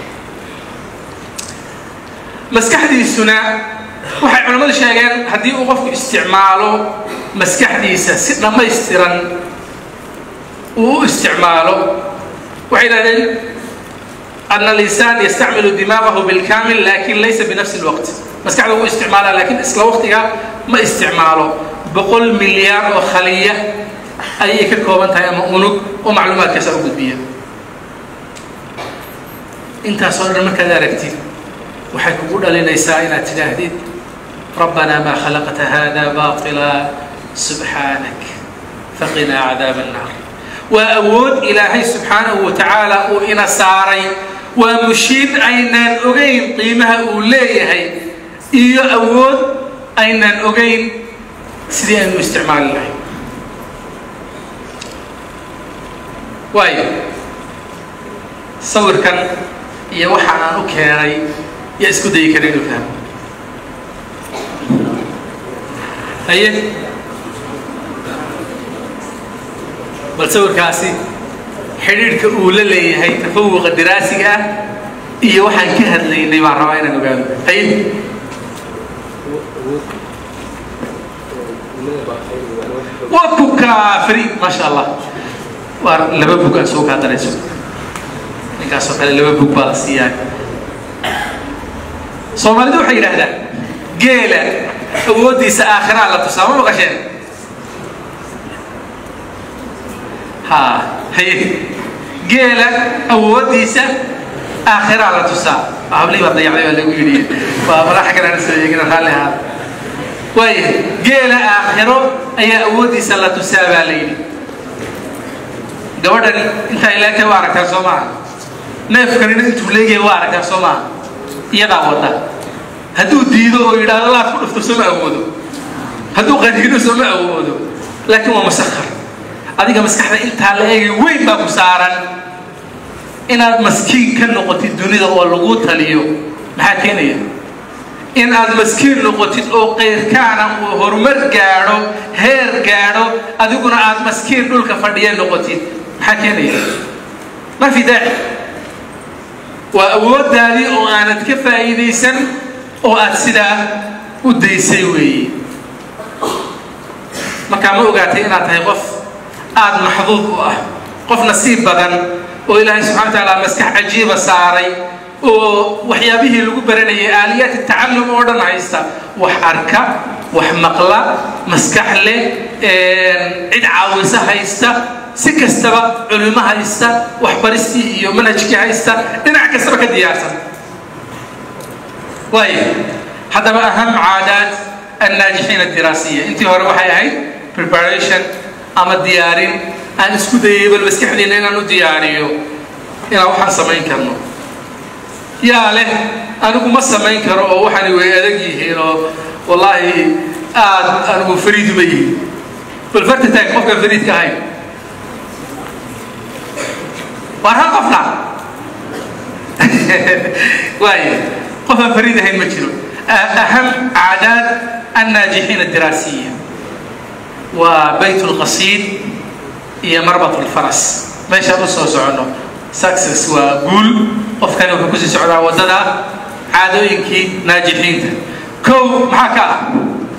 maskaxdiisuna waxay culimmadu sheegeen haddii uu qofku isticmaalo maskaxdiisa si dhammaystiran uu u isticmaalo waxay yidhahdeen أن الإنسان يستعمل دماغه بالكامل لكن ليس بنفس الوقت مسكعده هو استعمالها لكن إسلا وقتها ما استعماله بقول مليار وخلية أي ككوبان تاي أنوك ومعلومات كسر قدبية انت صار ما كذا ركتي وحيكون لنا سائنا تجاهدين ربنا ما خلقت هذا باطلا سبحانك فقنا عذاب النار وأود إلهي سبحانه وتعالى وإنا ساري ومشيد أينان أغين قيمها أوليهي إيو أود أينان أغين سيدي أنه استعمال الله واي صور كان يا وحا أنا أكيري يا اسكو دي كريم فهم هيا bal sawirkaasi xidhiidhka uu la leeyahay tafawuqa diraasiga ah iyo waxaan ka hadlaynay baan rabaa inaan ogaano hay waa ku kaafri maasha allah waa laba bug aan soo kaa darayso ninkaasoo kale laba bug baa la siiyaa soomaalidu waxay yidhaahdaan geela awooddiisa aakhiraa la tusaa ma maqasheen ها هي جيلة أوديسة aakhiraa la tusaa hablihii baa dayacday baa lagu yidhi waa malaxa kalena soo eegina raalli ahaa waaya geela aakhiro ayaa awooddiisa la tusaa baa la yidhi gabadhani intaa ilaagtay waa aragtaa soo maaha neefkanina intuu leegyahay waa aragtaa soo maaha iyadaa wada hadduu diido oo yidhaahdo laad ku dhufto sooma awoodo hadduu qaniino sooma awoodo laakiin waa masakar adiga maskaxda intaa la eegay weyn baa ku saaran inaad maskiin ka noqotid dunida oo lagu taliyo maxaa keenaya in aad maskiin noqotid oo qayrkaana uu horumar gaadho heer gaadho adiguna aad maskiin dhulka fadhiya noqotid maxaa keenaya ma fi daaci waa awooddaadii oo aanad ka faa'iidaysan oo aad sidaa u daysay weeye markaa ma ogaatay inaad tahay qof aada maxduud u ah qof nasiib badan oo ilaahay subxana wa tacaala maskax cajiiba saaray oo waxyaabihii lagu baranayay aaliyaat tacallum oo dhan haysta wax arka wax maqla maskax leh cid caawisa haysta si kastaba culimo haysta waxbaristii iyo manhajkii haysta dhinac kastaba ka diyaarsan waaya haddaba aham caadaad annaajixiin adiraasiya intii hore waxay ahayd preparation ama diyaarin aan isku dayay bal maskaxdiina inaan u diyaariyo inaan waxaan samayn karno yaa leh anigu ma samayn karo oo waxani way adag yihiin oo wallaahi aad anigu fariid ma yihin bal farta taag qofkaan fariidka ahayn waar hal qofna waaya qofaan fariid ahayn ma jiro aham caadaad annaajixiin adiraasiya waa bayt lqasiid iyo marbat lfaras meeshaan u soo soconno success waa guul qofkani wuxuu kusii socdaa waddada caadooyinkii naajixiinta kow maxaa ka ah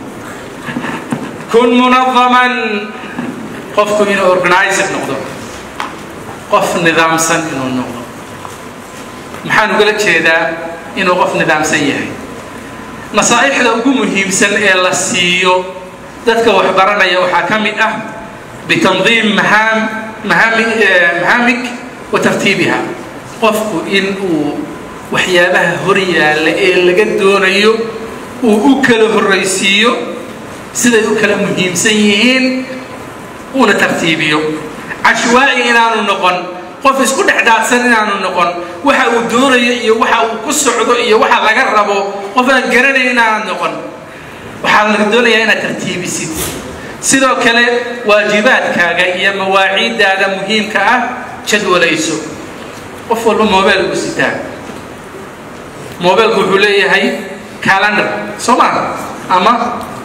kun munadaman qofku inuu organizer noqdo qof nidaamsan inuu noqdo maxaan ugala jeedaa inuu qof nidaamsan yahay nasaa'ixda ugu muhiimsan ee la siiyo dadka waxbaranaya waxaa ka mid ah bitandiim mahaam mahaami mahaamik wa tartiibiha qofku in uu waxyaabaha hor yaalla ee laga doonayo uu u kala horraysiiyo siday u kala muhiimsan yihiin uuna tartiibiyo cashwaa'i inaanu noqon qof isku dhexdaadsan inaanu noqon waxa uu doonayo iyo waxa uu ku socdo iyo waxa laga rabo qof aan garanayn inaanad noqon waxaa laga doonayaa inaad tartiibisid sidoo kale waajibaadkaaga iyo mawaaciiddaada muhiimka ah jadwalayso qof walba mobile uu sitaa mobilku wuxuu leeyahay calendar soo maa ama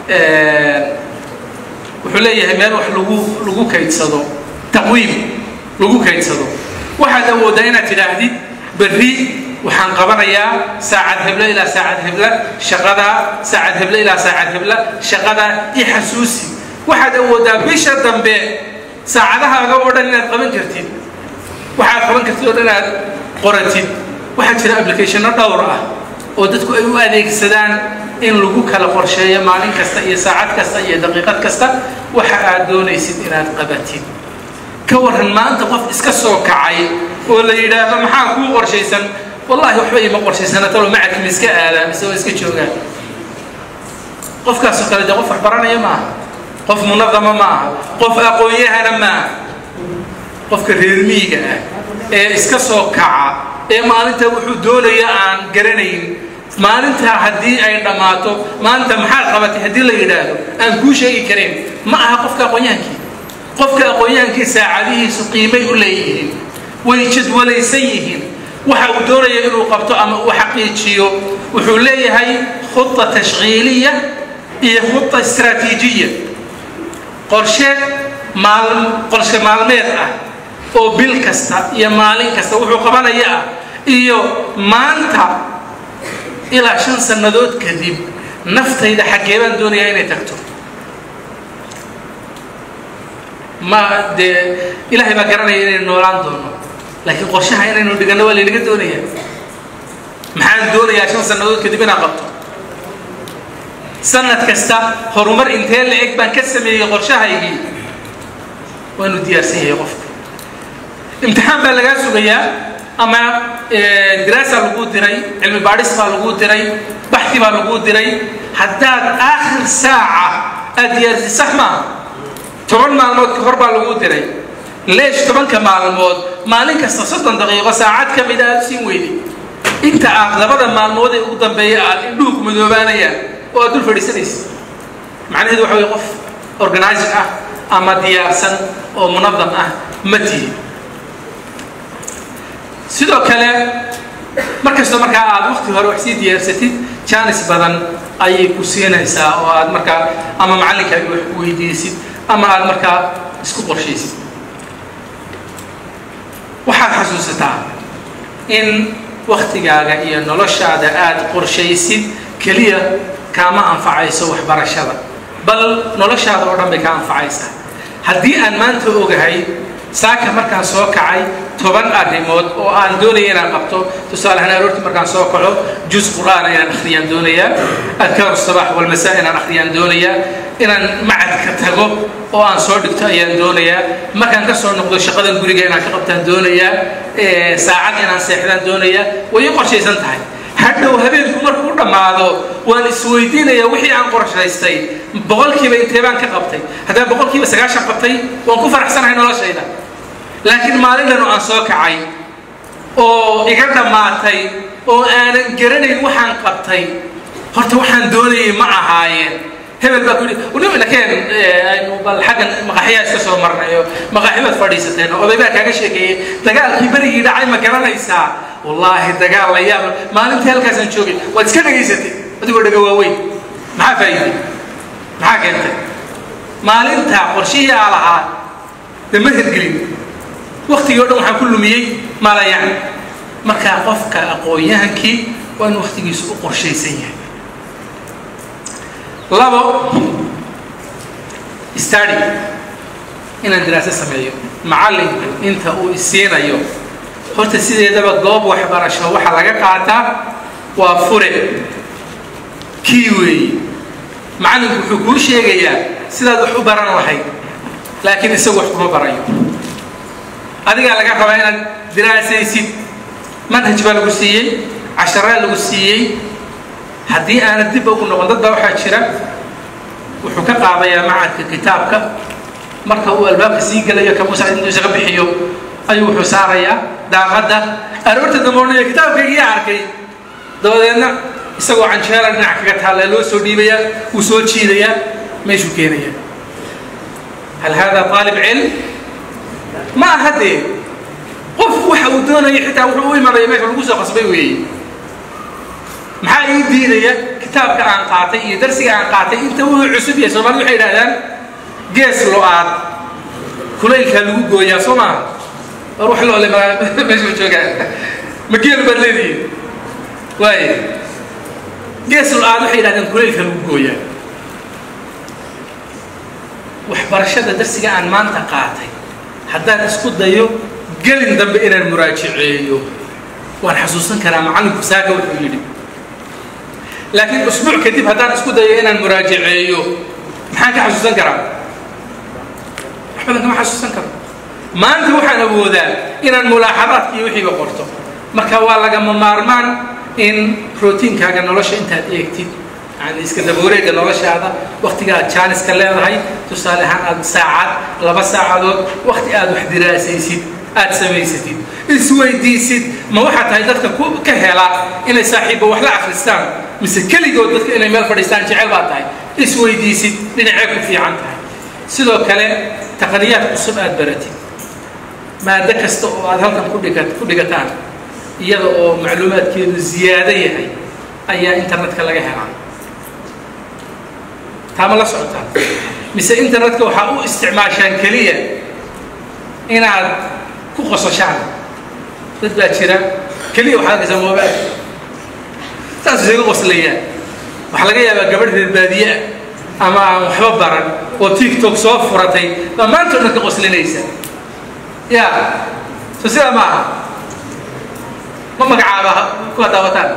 wuxuu leeyahay meel wax lagu lagu kaydsado taqwiim lagu kaydsado waxaad awooddaa inaad tidhaahdid berri waxaan qabanayaa saacad heblo ilaa saacad hebla shaqada saacad heblo ilaa saacad hebla shaqada i xasuusi waxaad awooddaa bisha dambe saacadahaaga oo dhan inaad qaban kartid waxaad qaban kartid oo dhan aad qoratid waxaa jira applicationno dhowr ah oo dadku ay u adeegsadaan in lagu kala qorsheeyo maalin kasta iyo saacad kasta iyo daqiiqad kasta waxa aad doonaysid inaad qabatid ka waran maanta qof iska soo kacay oo la yidhaahdo maxaa kuu qorshaysan wallahi waxba ima qorshaysana talo macadka ma iska aadaa mise waa iska joogaa qofkaasoo kale dee qof wax baranaya maaha qof munadama maaha qof aqoon-yahana maaha qofka reer miyiga ah ee iska soo kaca ee maalinta wuxuu doonaya aan garanayn maalintaa haddii ay dhammaato maanta maxaad qabatay haddii la yidhaahdo aan kuu sheegi karayn ma aha qofka aqoon-yahankii qofka aqoon-yahankii saacadihiisu qiimay u leeyihiin way jadwalaysan yihiin waxa uu doonaya inuu qabto ama uu xaqiijiyo wuxuu leeyahay khuda tashkiiliya iyo khuda istraatiijiya qorshe maal qorshe maalmeed ah oo bil kasta iyo maalin kasta wuxuu qabanaya ah iyo maanta ilaa shan sannadood kadib naftayda xaggee baan doonayaa inay tagto ma dee ilaahay baa garanaya inaynu noolaan doono laakiin qorshaha inaynu dhiganno waa laynaga doonaya maxaan doonayaa shan sannadood kadib inaan qabto sanad kasta horumar intee la eg baan ka sameeyey qorshahaygii waanu diyaarsan yahay qofku imtixaan baa lagaa sugayaa ama diraasa lagu diray cilmi baadhis baa lagu diray baxi baa lagu diray haddaad aakhir saaca aad diyaarsi sax maaha toban maalmood ka hor baa lagu diray leesh tobanka maalmood maalin kasta soddon daqiiqo saacad ka mida aad siin weyday inta aad labada maalmood ee ugu dambeeya aad indhuhu ku madoobaanayaan oo aad dul fadhiisanaysa macnaheedu waxa weye qof organizing ah ama diyaarsan oo munadam ah ma tihi sidoo kale markastoo markaa aad wakti hore wax sii diyaarsatid jaanis badan ayay ku siinaysaa oo aad markaa ama macallinkaaga wax ku weydiisid ama aad markaa isku qorshaysid waxaad xasuusataa in waktigaaga iyo noloshaada aad qorshaysid keliya kaama anfacayso waxbarashada bal noloshaada oo dhan bay ka anfacaysaa haddii aan maanta ogahay saaka markaan soo kacay toban arrimood oo aan doonaya inaan qabto tusaalehaan aroortii markaan soo kaco juz qur'aana inaan akhriyaan doonayaa adkaaru sabax walmasaa inaan akhriyaan doonayaa inaan macadka tago oo aan soo dhigto ayaan doonayaa markaan ka soo noqdo shaqadan guriga inaan ka qabtaan doonayaa saacad inaan seexdaan doonayaa way i qorshaysan tahay hadhow habeenku markuu dhammaado waan isweydiinayaa wixii aan qorshaystay boqolkiiba intee baan ka qabtay haddaan boqolkiiba sagaashan qabtay waan ku faraxsanahay noloshayda laakiin maalin dhan oo aan soo kacay oo iga dhammaatay oo aanan garanayn waxaan qabtay horta waxaan doonayay ma ahaayeen hebel baa ku yidhi unima nakeen aynu bal xaggan maqaxyaa iska soo marnayo maqaxibaad fadhiisateen oo oday baa kaaga sheekeeyey dagaalkii berigii dhacay ma garanaysaa wallaahi dagaal la yaab maalintii halkaasaan joogay waad iska dhegaysatay adigoo dhega waaweyn maxaa faa'iiday maxaa keentay maalinta qorshihii aa lahaa dee ma hirgelin waktigii o dhan waxaan ku lumiyey malayaan markaa qofka aqoon-yahankii waa in waktigiisu u qorshaysan yahay labo stadi inaan diraaso sameeyo macallinku inta uu isiinayo horta sideedaba goob waxbarasho waxaa laga qaataa waa fure kii weeye macallinku wuxuu kuu sheegayaa sidaad wax u baran lahayd laakiin isagu wax kuma barayo adigaa laga rabaa inaad diraasaysid manhaj baa lagu siiyey casharaa lagu siiyey haddii aanad dib ugu noqon dad baa waxaa jira wuxuu ka qaadayaa macadka kitaabka marka uu albaabka sii gelayo kamuusa intuu isaga bixiyo ayuu wuxuu saarayaa daaqadda aroorta damoonaya kitaabkaygiyaa arkay dabadeedna isagoo canjeela dhinac kaga taalla loo soo dhiibayaa wuu soo jiidayaa meeshuu keenaya hal hada aalib cilm ma aha dee qof waxa uu doonaya xitaa wuxuu u imanaya meesha lagu soo qasbay weeye maxaa ii diidaya kitaabka aan qaatay iyo darsiga aan qaatay inta wuxuu cusub yahay soomaalida waxay idhahdaan gees lo-aad kulaylkaa lagu gooyaa soo maaha war wax loole meesha joogaa ma geel baad leedihiin waaya gees lo-aad waxay idhahdaan kulaylkaa lagu gooyaa waxbarashada darsiga aan maanta qaatay haddaan isku dayo gelin dambe inaan muraajaceeyo waan xasuusan karaa macallinku saaka wuxuu yidhi laakiin usbuuc kadib haddaan isku dayo inaan muraajaceeyo maxaan ka xasuusan karaa wax badan kama xasuusan karo maanta waxaan awoodaa inaan mulaaxadaadka iyo wixiiba qorto marka waa lagama maarmaan in routiinkaaga nolosha intaad eegtid yani iska dabawareega noloshaada waktiga aad jaaniska leedahay tusaale ahaan aad saacad laba saacadood wakti aad wax diraasaysid aad samaysatid isweydiisid ma waxaa tahay dadka ka hela inay saaxiibba wax la akristaan mise keligood dadka inay meel fadhiistaan jecel baa tahay isweydiisid dhinacee ku fiican tahay sidoo kale taqniyaad cusub aad baratid maado kasta oo aad halkan kudhiga ku dhigataan iyada oo macluumaadkeedu ziyaado yahay ayaa internetka laga helaa taama la socotaan mise internetka waxaa u isticmaashaan keliya inaad ku qososhaan dad baa jira keliya waxaad arkaysaa mobail saas isaga qoslayaan waxaa laga yaabaa gabadh reer baadiye ah ama aan waxba baran oo tiktok soo furatay baa maanta o dhan ka qoslinaysa ya so sidaa ma aha ma magacaaba kuwa daawataan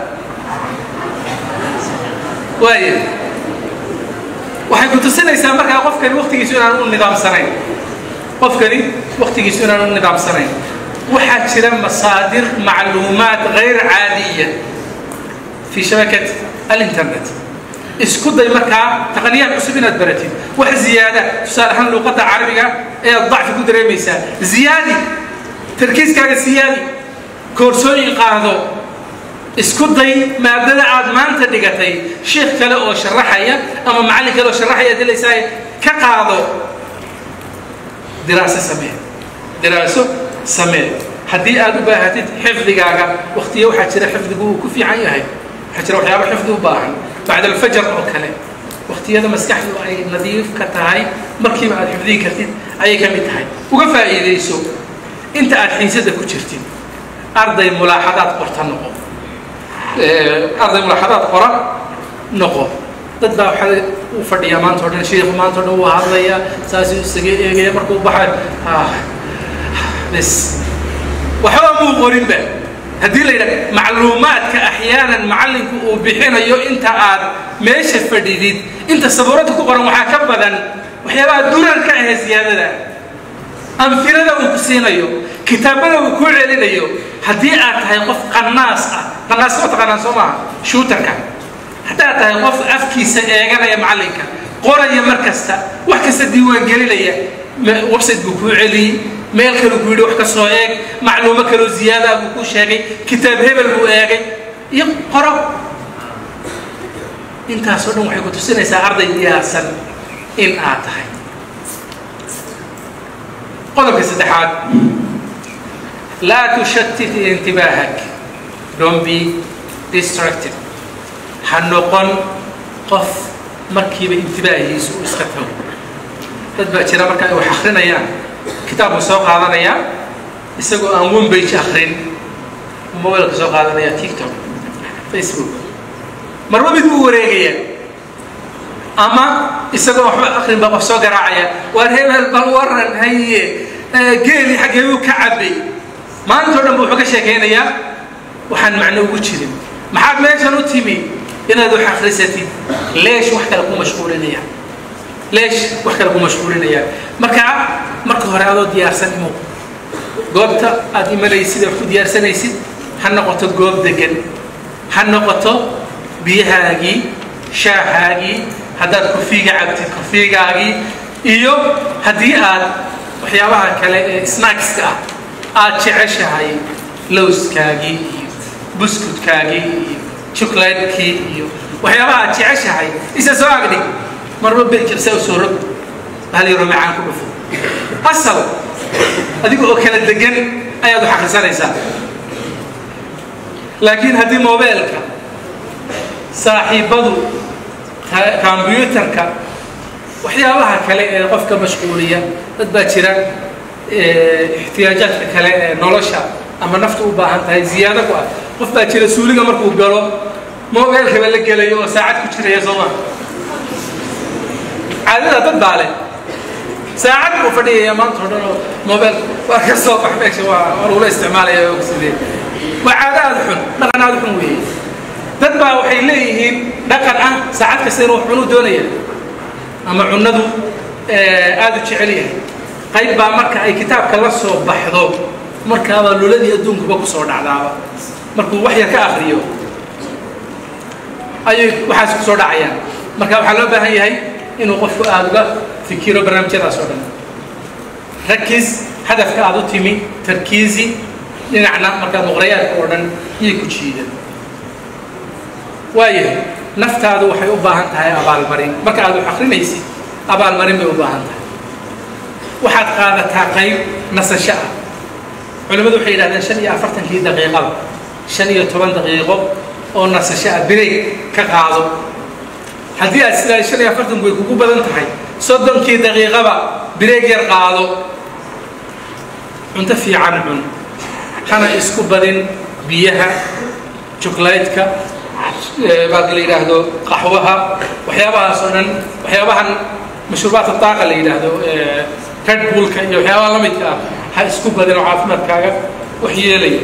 waaya waxay ku tusinaysaa markaa qofkani waktigiisu inaan u nidaamsanayn qofkani waktigiisu inaan u nidaamsanayn waxaa jira masaadir macluumaad غayr caadiya fi shabakat alinternet isku day markaa taqniyaad cusub inaad baratid wax ziyaada tusaale ahaan luuqadda carabiga ayaad dacfi ku dareemaysaa ziyaadi tarkiiskaaga siyaadi koorsooyin qaado isku day maadada aad maanta dhigatay sheekh kale oo sharaxaya ama macallin kale oo sharaxaya dilaysaa ka qaado diraaso samee diraaso samee haddii aad u baahatid xifdigaaga waktiya waxaa jira xifdigu uu ku fiican yahay waxaa jira waxyaaba xifdi u baahan bacda alfajar oo kale waktiyada maskaxdu ay nadiif ka tahay markiiba aad xifdigi kartid ayay ka mid tahay uga faa'iidayso inta aad xiisada ku jirtid arday mulaaxadaad qorta noqo arday mulaaxadaad qora noqo dad baa waxaa uu fadhiyaa maanta o dhan sheikhu maanta o dhan wuu hadlaya saasuu isaga eegaya markuu baxay bes waxba muu qorinba haddii la yidhaha macluumaadka axyaanan macallinku uu bixinayo inta aad meesha fadhidid inta sabuuradda ku qoran waxaa ka badan waxyaabaha durarka ahee siyaadada amfilada uu ku siinayo kitaabada uu ku celinayo haddii aad tahay qof qanaas ah qanaas ma taqaanaan soo maaha shuutarka haddaad tahay qof afkiisa eeganaya macallinka qoraya mar kasta wax kasta diiwaangelinaya website buu kuu celiyey meel kale ku yidhi wax ka soo eeg macluumo kaloo ziyaadaa buu ku sheegay kitaab hebel buu eegay iyo qoro intaasoo dhan waxay ku tusinaysaa arday diyaarsan in aad tahay qodobka saddexaad laa tushatit intibaahak don't be distracted ha noqon qof markiiba intibaahiisu uu iska tago dad baa jira marka ay wax akrinayaan kitaab buu soo qaadanayaa isagoo aan one page akrin mobilka soo qaadanaya tiktok facebook marba mid buu wareegaya ama isagoo waxba akrin baa qof soo garaacaya waar hebel bal waran haye geeli xaggee buu ka cabay maantao dhan bu wuxuu ka sheekaynayaa waxaan macno ugu jirin maxaad meeshan u timi inaad wax akrisatid leesh wax kale ku mashquulinaya leesh wax kale ku mashquulinaya marka marka hore adoo diyaarsan imo goobta aad imanaysid aad ku diyaarsanaysid ha noqoto goob degan ha noqoto biyahaagii shaahaagii haddaad kofiiga cabtid kofiigaagii iyo haddii aad waxyaabaha kale ee snackska ah aad jeceshahay lowskaagii iyo buskudkaagii iyo chocolatekii iyo waxyaabaha aad jeceshahay isa soo agdhig marba benjirsa u soo rog hal yaroo macaan ku dhufo asal adiga oo kala degan ayaad wax akrisanaysaa laakiin haddii mobeelka saaxiibadu kombyuutarka waxyaabaha kale ee qofka mashquuliya dad baa jira ixtiyaajaadka kale ee nolosha ama nafta u baahan tahay ziyaado ku ah qof baa jira suuliga markuu galo mobeelkaba la gelayo oo saacad ku jiraya soo maa caadada dad baa leh saacad buu fadhiyaya maanta o dhan oo mobeel waa ka soo bax meesha waa waa lagula isticmaalaya oo sidee waa caado aada xun dhaqan aada xun weeye dad baa waxay leeyihiin dhaqan ah saacad kasta inuu wax cunuu doonaya ama cunadu aada u jecel yahay qayb baa marka ay kitaabka la soo baxdo markaabaa luladii adduunkuba kusoo dhacdaaba markuu wax yar ka akriyo ayay waxaas kusoo dhacayaan marka waxaa loo baahan yahay inuu qofku aada uga fikiro barnaamijyadaas oo dhan rakis hadafka aada u timi tarkiisi dhinacna markaa muqrayaadka oo dhan iyay ku jiida waayahay naftaadu waxay u baahan tahay abaalmarin marka aad wax akrinaysid abaalmarin bay u baahan tahay waxaad qaadataa qayb nasasho ah culimmadu waxay yidhahdeen shan iyo afartankii daqiiqada shan iyo toban daqiiqo oo nasasho ah bireeg ka qaado haddii aad islaahay shan iyo afartanku way kugu badan tahay soddonkii daqiiqaba bireeg yar qaado cunto fiican cun hana isku badin biyaha joklaytka baaka la yidhaahdo qaxwaha waxyaabahaas oo dhan waxyaabahan mashruubaadka daaqa la yidhaahdo red bullka iyo waxyaabaha la midka ah ha isku badin oo caafimaadkaaga wax yeelaya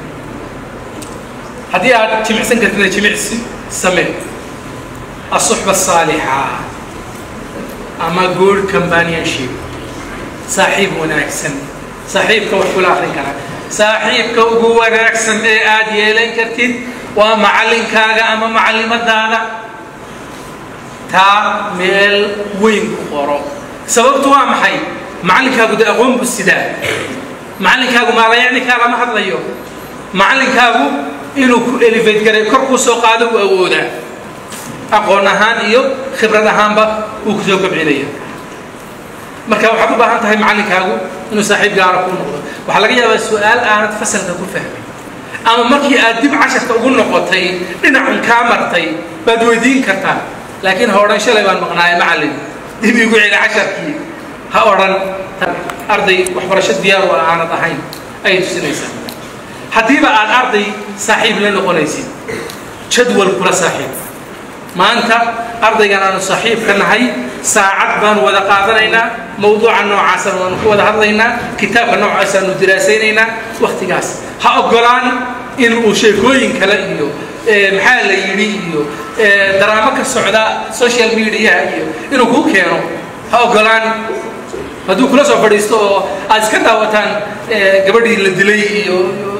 haddii aad jimicsan kartida jimicsi samee الصحبة الصالحة أما good companionship صاحب وناكسن صاحبك وحكول آخر كنا saaxiibka ugu wanaagsan ee aad yeelan kartid waa macallinkaaga ama macallimadaada taa meel weyn ku qoro sababtu waa maxay macallinkaagu de aqoon buu sidaa macallinkaagu maalayacnikaa lama hadlayo macallinkaagu inuu ku elevate garay kor kuu soo qaado uu awoodaa aqoon ahaan iyo khibrad ahaanba uu ku soo kobcinaya marka waxaad u baahan tahay macallinkaagu inuu saaxiib gaara kuu noqdo waxaa laga yaabaa su-aal aanad fasalka ku fahmin ama markii aad dib casharka ugu noqotay dhinacan kaa martay baad weydiin kartaa laakiin ha odhan shalay baan maqnaaye macallin dib igu celi casharkii ha odhan arday waxbarasho diyaar oo aanad ahayn ayay tusinaysaa haddiiba aad arday saaxiib la noqonaysid jadwal kula saaxiib maanta ardaygan aanu saaxiib ka nahay saacad baanu wada qaadanaynaa mawduuca noocaasana waanu ku wada hadlaynaa kitaabka noocaasanu diraasaynaynaa wakhtigaas ha ogolaan in uu sheekooyin kale iyo maxaa la yidhi iyo daraamo ka socda social mediaha iyo inuu kuu keeno ha ogolaan hadduu kula soo fadhiisto oo aad iska daawataan gabadhii la dilay iyo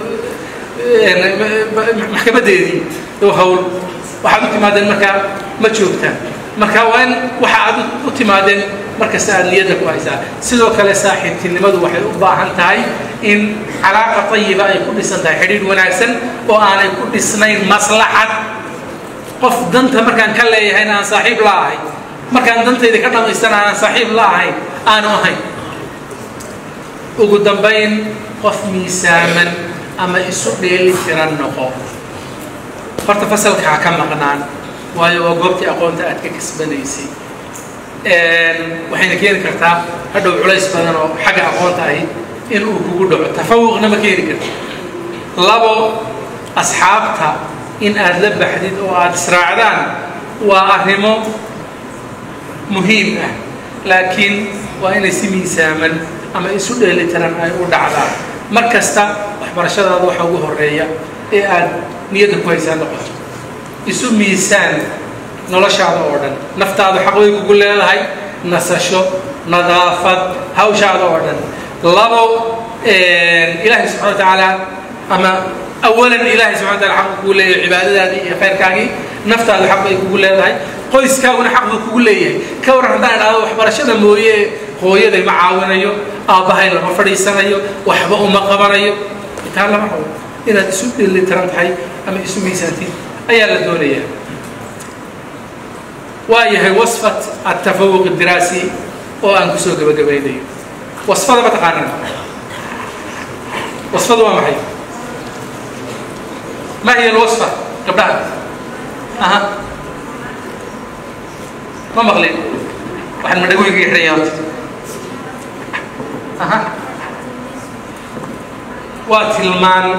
maxkamadeedii hawl waxaad u timaadeen markaa ma joogtaan marka waa in waxa aad u timaadeen markasta aad niyadda ku haysaa sidoo kale saaxiibtinimadu waxay u baahan tahay in calaaqa tayiba ay ku dhisan tahay xidhiidh wanaagsan oo aanay ku dhisnayn maslaxad qof danta markaan ka leeyahayna aan saaxiib la ahay markaan dantayda ka dhamaystana aanan saaxiib la ahayn aanu ahayn ugu dambayn qof miisaaman ama isu dheeli tiran noqo horta fasalka ha ka maqnaan waayo waa goobtii aqoonta aad ka kasbanaysay waxayna keeni kartaa hadhow culays badan oo xagga aqoonta ahi in uu kugu dhaco tafawuqna ma keeni karta labo asxaabta in aad la baxdid oo aad israacdaan waa arrimo muhiim ah laakiin waa inay si miisaaman ama isu dheelitiran ay u dhacdaan mar kasta waxbarashadaada waxa ugu horeeya ee aad niyadda ku haysaa noqoto isu miisaan noloshaada oo dhan naftaadu xaq way kugu leedahay nasasho nadaafad hawshaada oo dhan labo ilaahay subxana wa tacaala ama awalan ilaahay subxana wa taala xaq kugu leeyahay cibaadadaadii iyo khayrkaagii naftaadu xaq bay kugu leedahay qoyskaaguna xaq buu kugu leeyahay ka waran haddaan idhaahdo waxbarashada mooye hooyaday ma caawinayo aabbahay lama fadhiisanayo waxba uma qabanayo intaa lama rabo inaad isu dhelitiran tahay ama isu miisaantid ayaa la doonayaa waa yahay wasfat atafawuq diraasi oo aan kusoo gabagabaynayo wasfada ma taqaanaan wasfada waa maxay ma hiya alwasfa gabdhaha aha ma maqlin waxaan madhagooyinka xidhanya horta aha waa tilmaan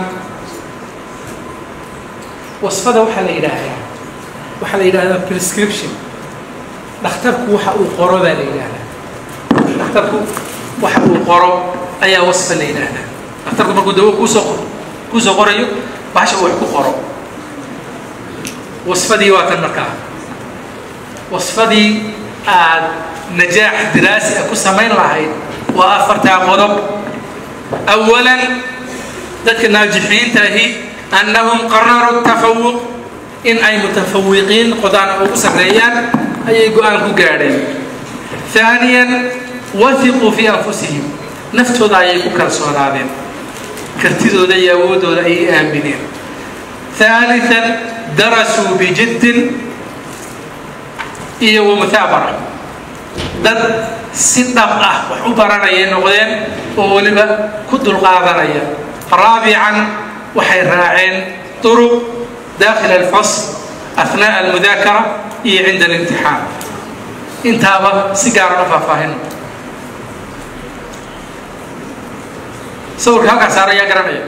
wasfada waxaa la yidhaahdaa waxaa la yidhahdaa prescription dhakhtarku waxa uu qoro baa la yidhaahdaa dhakhtarku waxa uu qoro ayaa wasfa la yidhaahdaa dhakhtarku markuu dawo kuusoo kuusoo qorayo bahasha uu wax ku qoro wasfadii waa tan markaa wasfadii aad najaax diraasi ah ku samayn lahayd waa afartaa qodob awalan dadka naajixiinta ahi annahum qararuu tafawuq in ay mutafawiqiin qodaan ugu sarreeyaan ayay go-aan ku gaadheen ثaaniyan wahiquu fii anfusihim naftooda ayay ku kalsoonaadeen kartidooda iyo awoodooda ayay aamineen ثaaliثan darasuu bijiddin iyo wamutaabara dad si dhab ah wax u baranayay noqdeen oo weliba ku dulqaadanaya raabican waxay raaceen طرق داخل الفصل أثناء المذاكرة iyo عند الامتحان intaaba si gaaran u faahfaahino sawirka halkaa saara ayaa garanaya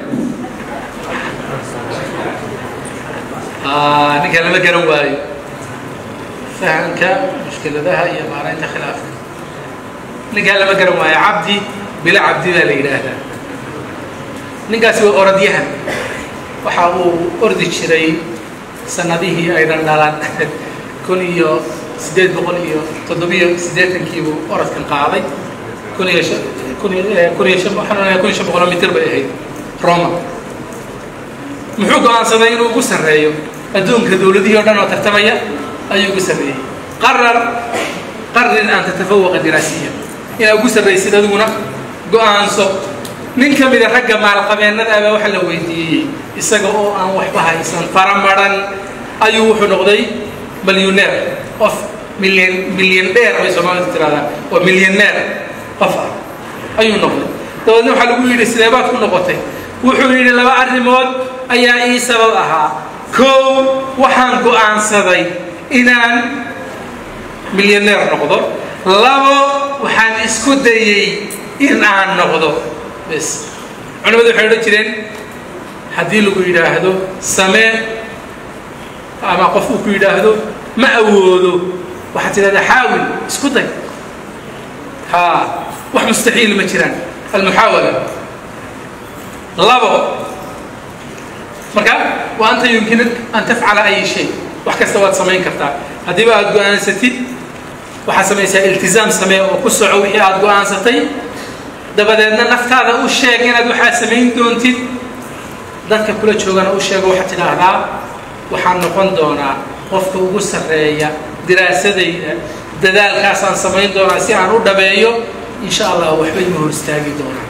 ninka lama garan waayo fahamka mushkiladaha iyo maaraynta khilaafka ninkaa lama garan waayo cabdi bila cabdi baa la yidhaahdaa ninkaasi waa orodyahan waxa uu ordi jiray sanadihii aydan dhalan kun iyo sideed boqol iyo toddobiyo siddeetankiibuu orodkan qaaday kun iyo kun iyo kun iyo shan kun iyo shan boqoloo mitir bay ahayd roma muxuu go-aansaday inuu ugu sarreeyo adduunka dowladihii o dhan oo tartamaya ayuu ugu sarreeyey qarar qarin an tatafawaqa diraasiya inaad ugu sarraysid adiguna go-aanso nin ka mida ragga maalqabeennada abaa waxa la weydiiyey isaga oo aan waxba haysan faramaran ayuu wuxuu noqday milyuneer qof milyan milyaneer bay soomaalidu tirahdaan waa milyaneer qof ah ayuu noqday dabeedna waxaa lagu yidhi sidee baad ku noqotay wuxuu yidhi laba arrimood ayaa ii sabab ahaa kow waxaan go-aansaday inaan milyaneer noqdo labo waxaan isku dayey in aan noqdo bs culimadu waxay odhan jireen haddii lagu yidhaahdo samee ama qof uu ku yidhaahdo ma awoodo waxaad tidhahdaa xaawil isku day ha wax mustaxiil ma jiraan almuxaawala labo marka wa anta yumkinak an tafcala ay shay wax kasta waad samayn kartaa haddiiba aad go-aansatid waxaad samaysaa iltizaam samee oo ku soco wixii aad go-aansatay dabadeedna naftaada u sheeg inaad waxaa samayn doontid dadka kula joogana u sheego waxaad tidhaahdaa waxaan noqon doonaa qofka ugu sarreeya diraasadayda dadaalkaasaan samayn doonaa si aan u dhabeeyo insha allah waxbay ma hor istaagi doonaa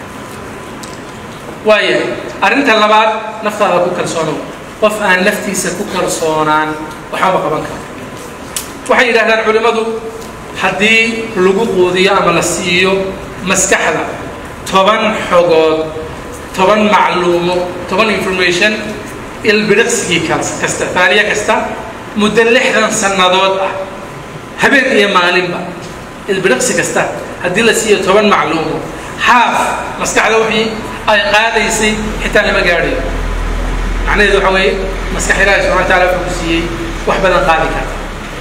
waaya arrinta labaad naftaada ku kalsoonow qof aan naftiisa ku kalsoonaan waxba qaban karo waxay yidhahdaan culimmadu haddii lagu quudiyo ama la siiyo maskaxda toban xogood toban macluumo toban information ilbiriqsigii kasta taaliye kasta muddo lixdan sannadood ah habeen iyo maalinba ilbiriqsi kasta haddii la siiyo toban macluumo haaf maskaxda wixii ay qaadaysay xitaa lama gaadhayo macnaheedu waxa weeye maskax ilaahi subxana wa taala wuxuu ku siiyey wax badan qaadi karta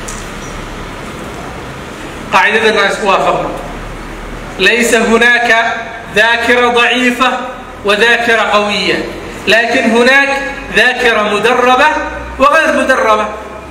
qaacidadana isku waafaqno laysa hunaaka ذاكرة ضعيفة وذاكرة قوية لكن هناك ذاكرة مدربة وغير مدربة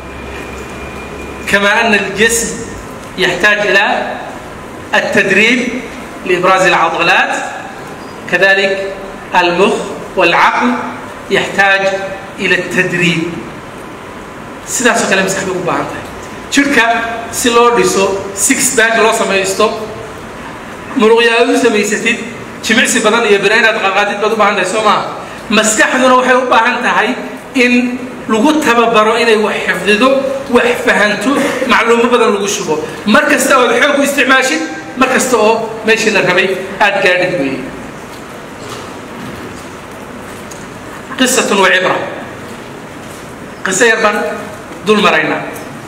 كما أن الجسم يحتاج إلى التدريب لإبراز العضلات كذلك المخ والعقل يحتاج إلى التدريب sidaasoo kale maskaxda ugu baahan tahay jirka si loo dhiso six back loo samaysto muruqya aad u samaysatid jimicsi badan iyo bina inaad qaqaadid baad u baahan tahay soo maaha maskaxduna waxay u baahan tahay in lagu tababaro inay wax xifdido wax fahanto macluumo badan lagu shubo mar kasta ood xoog u isticmaashid mar kasta oo meeshii la rabay aad gaadhid weeye qisatun wa cibra qiso yar baan dul maraynaa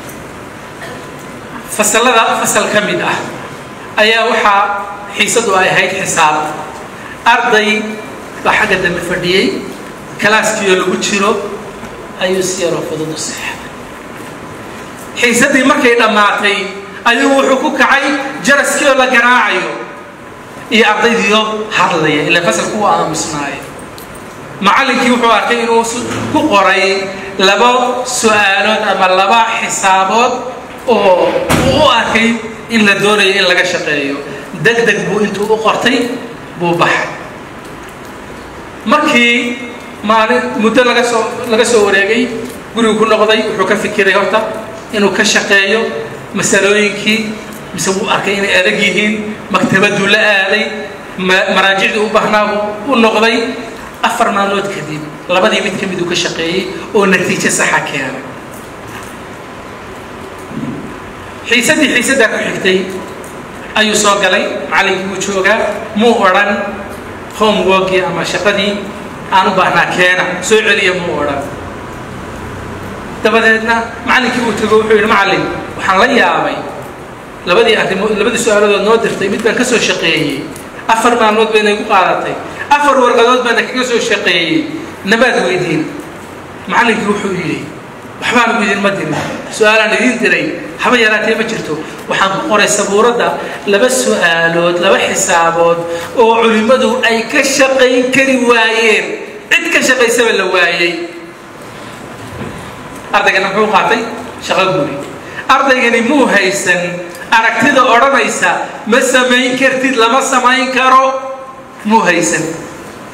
fasalada fasal ka mid ah ayaa waxaa xiisadu ay ahayd xisaab arday baa xagga dambe fadhiyey kalaaskiioo lagu jiro ayuu si yaroo fudud u seexday xiisadii markay dhammaatay ayuu wuxuu ku kacay jaraskii oo la garaacayo iyo ardaydiioo hadlaya ilaa fasalku u aamusnaayo macallinkii wuxuu arkay inuu ku qoray laba su-aalood ama laba xisaabood oo uu u arkay in la doonayo in laga shaqeeyo deg deg buu intuu u qortay buu baxay markii maalin muddo laga soo laga soo wareegay gurigu ku noqday wuxuu ka fikiray horta inuu ka shaqeeyo masalooyinkii mise wuu arkay inay adag yihiin maktabaduu la aaday maraajicdii u baahnaa u noqday afar maalmood kadib labadii mid ka mid uu ka shaqeeyey oo natiijo saxa keenay xiisadii xiisaddaa ku xigtay ayuu soo galay macallinkii wuu joogaa muu odhan homeworkii ama shaqadii aan u baahnaa keena soo celiya muu odhan dabadeedna macallinkii uu tago wuxuu yidhi macallin waxaan la yaabay labadii arrimood labadii su-aaladood noo dirtay mid baan ka soo shaqeeyey afar maalmood bayna igu qaadatay afar warqadood baana kaga soo shaqeeyey nabaad weydiin macallinkii wuxuu yidhi waxbaan ugu idin ma dirin su-aalaan idiin diray haba yaraatee ma jirto waxaan ku qoray sabuuradda laba su-aalood laba xisaabood oo culimmadu ay ka shaqayn kari waayeen cid ka shaqaysaba la waayey ardaygana muxuu qaatay shaqo guri ardaygani muu haysan aragtida odhanaysa ma samayn kartid lama samayn karo muu haysan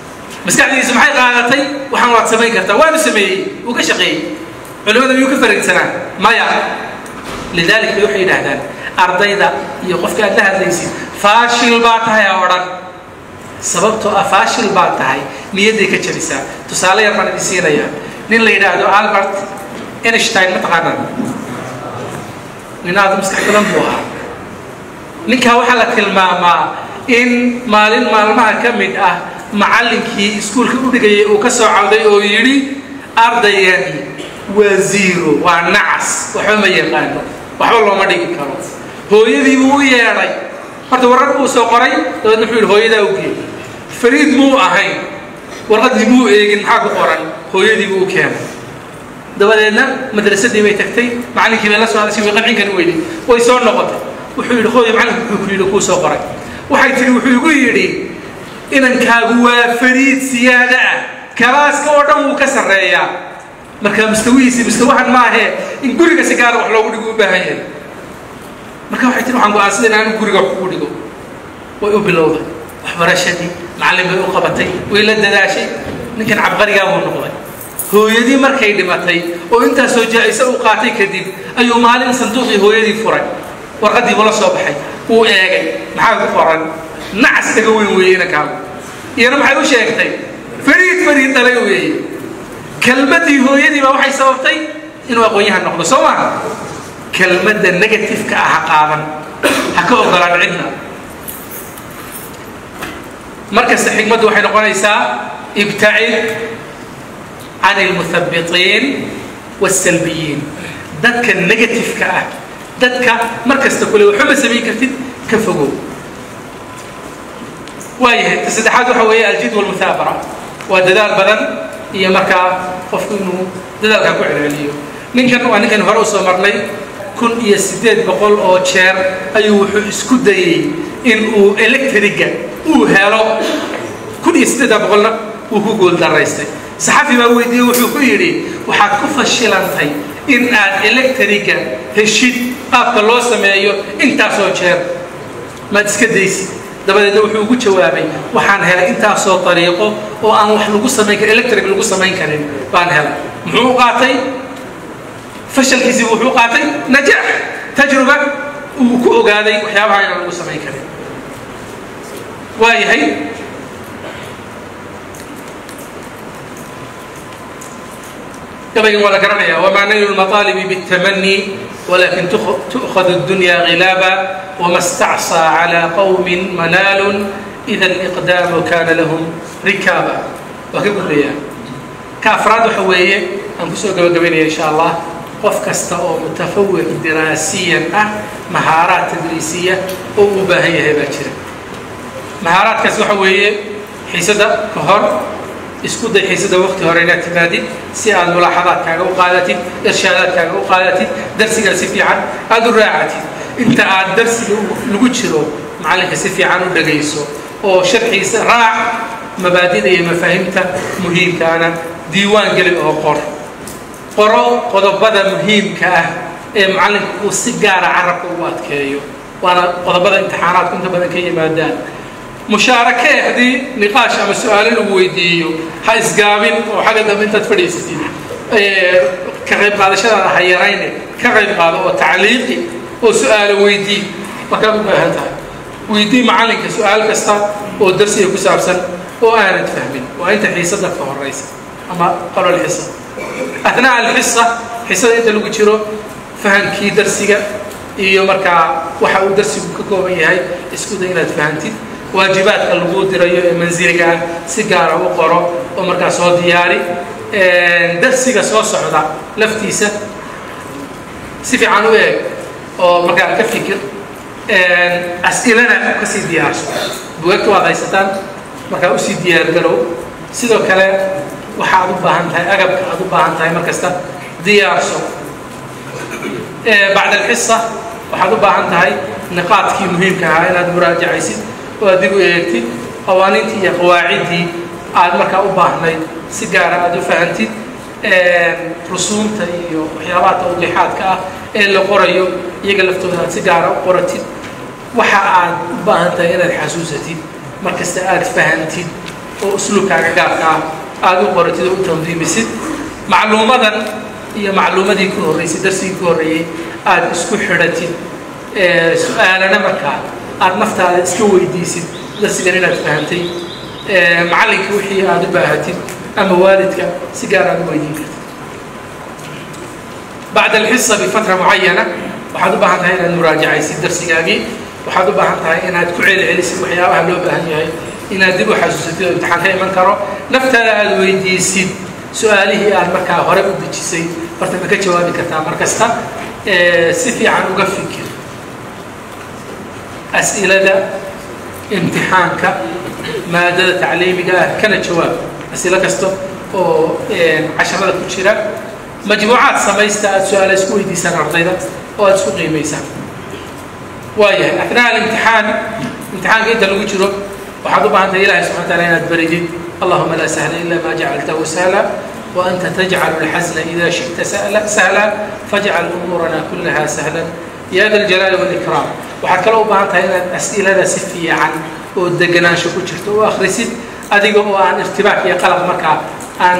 maskaxdiisa maxay qaadatay waxaan waad samayn kartaa waanu sameeyey wuu ka shaqeeyey culimada miyuu ka farigsanaa maya lidalik bay waxay yidhaahdaan ardayda iyo qofka aad la hadlaysid faashil baa tahay ha odhan sababtoo ah faashil baa tahay niyadday ka jabisaa tusaale yar baan idin siinayaa nin la yidhaahdo albert einstein ma taqaanaan nin aad maskax badan buu ahaa ninkaa waxaa la tilmaamaa in maalin maalmaha ka mid ah macallinkii iskuulka u dhigayay uu ka soo cawday oo yidhi ardaygani waa zero waa nacas waxba ma yaqaano waxba looma dhigi karo hooyadii buu u yeedhay horta warqad buu soo qoray dabeedna wuxuu yidhi hooyadaa u geey fariid muu ahayn warqaddii muu eegin maxaa ku qoran hooyadii buu u keenay dabadeedna madrasadii bay tagtay macallinkii bay la soo hadashay way qancinkani weyday way soo noqotay wuxuu yidhi hooyo macallinku wuxuu ku yidhi kuu soo qoray waxay tihi wuxuu igu yidhi inankaagu waa fariid siyaada ah kalaaska oo dhan wuu ka sarreeyaa marka mustawihiisi mustawahan maahee in guriga si gaara wax loogu dhigo u baahan yahay marka waxay tihi waxaan go-aansaday inaan guriga wax kugu dhigo way u bilowday waxbarashadii macallin bay u qabatay way la dadaashay ninkan cabqarigaa buu noqday hooyadii markay dhimatay oo intaasoo jaa-isa uu qaatay kadib ayuu maalin sanduuqii hooyadii furay warqaddii buu la soo baxay wuu eegay maxaa ku qoran nacas kaga weyn weeye inankaagu iyana maxay u sheegtay fariid fariid dhalay weeye kelmaddii hooyadii baa waxay sababtay inuu aqoon-yahan noqdo soo maha kelmadda negatifeka ah ha qaadan ha ka ogolaan cidna markasta xikmaddu waxay noqonaysaa ibtacid can almuthabitiin waalsalbiyiin dadka negatifeka ah dadka mar kasta kule waxba ma samayn kartid ka fogow waayahay ta saddexaad waxa weeye aljid walmuthaabara waa dadaal badan iyo markaa qofku inuu dadaalkaa ku celceliyo ninkan waa ninkan hore usoo marnay kun iyo siddeed boqol oo jeer ayuu wuxuu isku dayey in uu electriga uu helo kun iyo siddeedda boqolna wuu ku gooldaraystay saxafi baa weydiiyey wuxuu ku yidhi waxaad ku fashilantay in aad electriga heshid qaabka loo sameeyo intaasoo jeer maad iska daysid dabadeedna wuxuu ugu jawaabay waxaan helay intaasoo dariiqo oo aan wax lagu samayn karin electric lagu samayn karin baan helay muxuu u qaatay fashalkiisiibu wuxuu qaatay najaax tajruba uu ku ogaaday waxyaabaha inaan lagu samayn karin waayahay gabaygan waa la garanaya wamaa naylu lmaطaalibi bاtamani walakin tu'khad الdunya غilaaba wama stacصى calى qowmi manaalu ida اliqdaamu kana lahum rikaaba waa ka gudbaya ka afraad waxa weeye aan kusoo gabagabaynaya insha allah qof kasta oo mutafawiq diraasiyan ah mahaaraad tadriisiya oo uu u baahan yahay baa jira mahaaraadkaas waxa weeye xiisada ka hor isku day xiisada waqti hore inaad timaadid si aad mulaaxadaadkaaga u qaadatid irshaadaadkaaga u qaadatid darsigaa si fiican aada u raacatid inta aad darsiga lagu jiro macallinka si fiican u dhagayso oo sharxiisa raac mabaadida iyo mafaahimta muhiimkaana diiwaan geli oo qor qoro qodobada muhiimka ah ee macallinka uu si gaara carabka ugu adkeeyo waana qodobada imtixaanaadku inta badan ka yimaadaan mushaarake haddii niqaash ama su-aalo lagu weydiiyo ha isgaabin oo xagga dambe intaad fadhiisatid ka qayb qaadashadaada ha yarayne ka qayb qaado oo tacliiqi oo su-aalo weydii markaad u baahan tahay weydii macallinka su-aal kasta oo darsiga ku saabsan oo aanad fahmin waa inta xiisada ka horaysa ama qalol xisa athnaa alxisa xisada inta lagu jiro fahamkii darsiga iyo markaa waxa uu darsigu ka kooban yahay isku day inaad fahantid waajibaadka lagu dirayo ee mansiliga ah si gaara u qoro oo markaa soo diyaari darsiga soo socda laftiisa si fiican u eeg oo markaa ka fikir as-ilana kasii diyaarso bugaagta waad haysataan markaa usii diyaargarow sidoo kale waxa aad u baahan tahay agabka aad u baahan tahay markasta diyaarso bacd alxisa waxaad u baahan tahay niqaadkii muhiimka ahaa inaad muraajacaysid oo aad dib u eegtid qawaaniintii iyo qawaaciddii aad markaa u baahnayd si gaara aad u fahantid rusuumta iyo waxyaabaha tawdiixaadka ah ee la qorayo iyaga laftooda aad si gaara u qoratid waxa aad u baahan tahay inaad xasuusatid markasta aad fahantid oo usluubkaaga gaarka ah aada u qoratid oo u tandiimisid macluumadan iyo macluumadii ku horreysay darsigii ku horreeyey aada isku xidhatid su-aalana markaa aada naftaada iska weydiisid darsigan inaad fahamtay macallinka wixii aada u baahatid ama waalidka si gaar aad u weydiin kartid bacda alxisa bifatra mucayana waxaad u baahan tahay inaad muraajacaysid darsigaagii waxaad u baahan tahay inaad ku celcelisid waxyaabaha loo baahan yahay inaad dib u xasuusatid oo imtixaan ka iman karo naftaada aada weydiisid su-aalihii aad markaa hore u dejisay horta ma ka jawaabi kartaa mar kasta si fiican uga fikir as'ilada imtixaanka maadada tacliimiga ah kana jawaab as'ilo kasta oo casharada ku jira majmuucaad samaysta aada su-aala isku weydiisaan ardayda oo aada isku qiimaysaan waayahay atnaa alimtixaan imtixaanka inta lagu jiro waxaad u baahan tahay ilahi subxana wataala inaad baridid allahuma laa sahla ila ma jacaltahu sahla وأنت تجعل الحزن إذا شئت سهلا فاجعل أمورنا كلها سهلا يا ذا الجلال والإكرام waxaad kale u baahan tahay inaad as'ilada si fiican oo deganaansho ku jirto oo akhrisid adiga oo aan irtibaak iyo qalaq markaa aan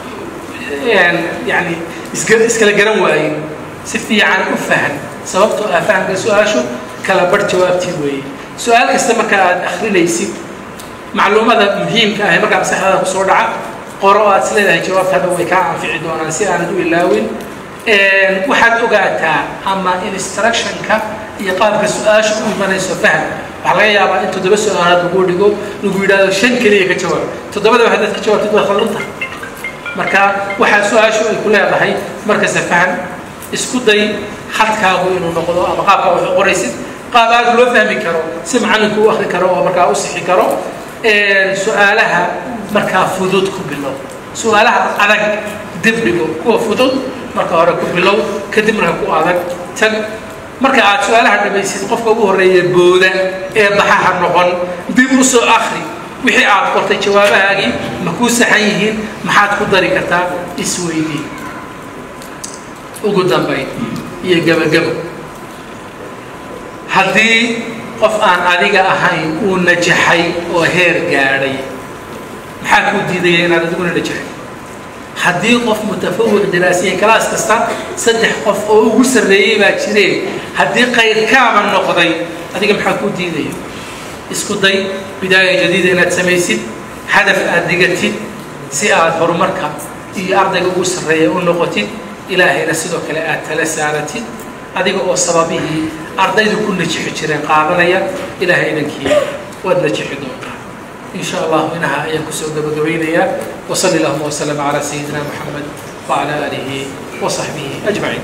yani iskala garan waayin si fiican u fahan sababtoo ah fahamka su-aashu kala bar jawaabtii weeye su-aal kasta marka aad akhrinaysid macluumada muhiimka ah ee markaa maskaxdaada kusoo dhaca qoro aad is leedahay jawaabta hadha way kaa anfici doonaan si aanad u ilaawin waxaad ogaataa ama instructionka iyo qaabka su-aasha u imanayso fahm waxaa laga yaabaa in toddoba su-aalaad lagu dhigo lagu yidhahdo shan keliya ka jawaab toddobadaba haddaad ka jawaabtid waa khaldanta marka waxaa su-aashu ay ku leedahay markasta fahm isku day khadkaagu inuu noqdo ama qaabkaa wax u qoraysid qaab aad loo fahmi karo si macalinku u akri karo oo markaa u sixi karo su-aalaha markaa fudud ku bilow su-aalaha adag dib dhigo kuwa fudud marka hore ku bilow kadib marka ku adag tag marka aad su-aalaha dhamaysid qofka ugu horreeya booda ee baxaha noqon dib u soo akri wixii aad qortay jawaabahaagii ma kuu saxan yihiin maxaad ku dari kartaa isweydii ugu dambayn iyo gebagabo haddii qof aan adiga ahayn uu najaxay oo heer gaadhay maxaa kuu diidaya inaad adiguna najaxay haddii qof mutafawiq diraasiya kalaas kasta saddex qof oo ugu sarreeyey baa jireen haddii qayrkaaba noqday adiga maxaa kuu diidaya isku day bidaaya jadiida inaad samaysid hadaf aad digatid si aad horumarka iyo ardayga ugu sarreeya u noqotid ilaahayna sidoo kale aad tala saaratid adiga oo sababihii ardaydu ku najixi jireen qaadanaya ilaahay idankii waad najixi doontaa إن شاء الله منها أيام كسو قبقبينيا وصلى اللهم وسلم على سيدنا محمد وعلى آله وصحبه أجمعين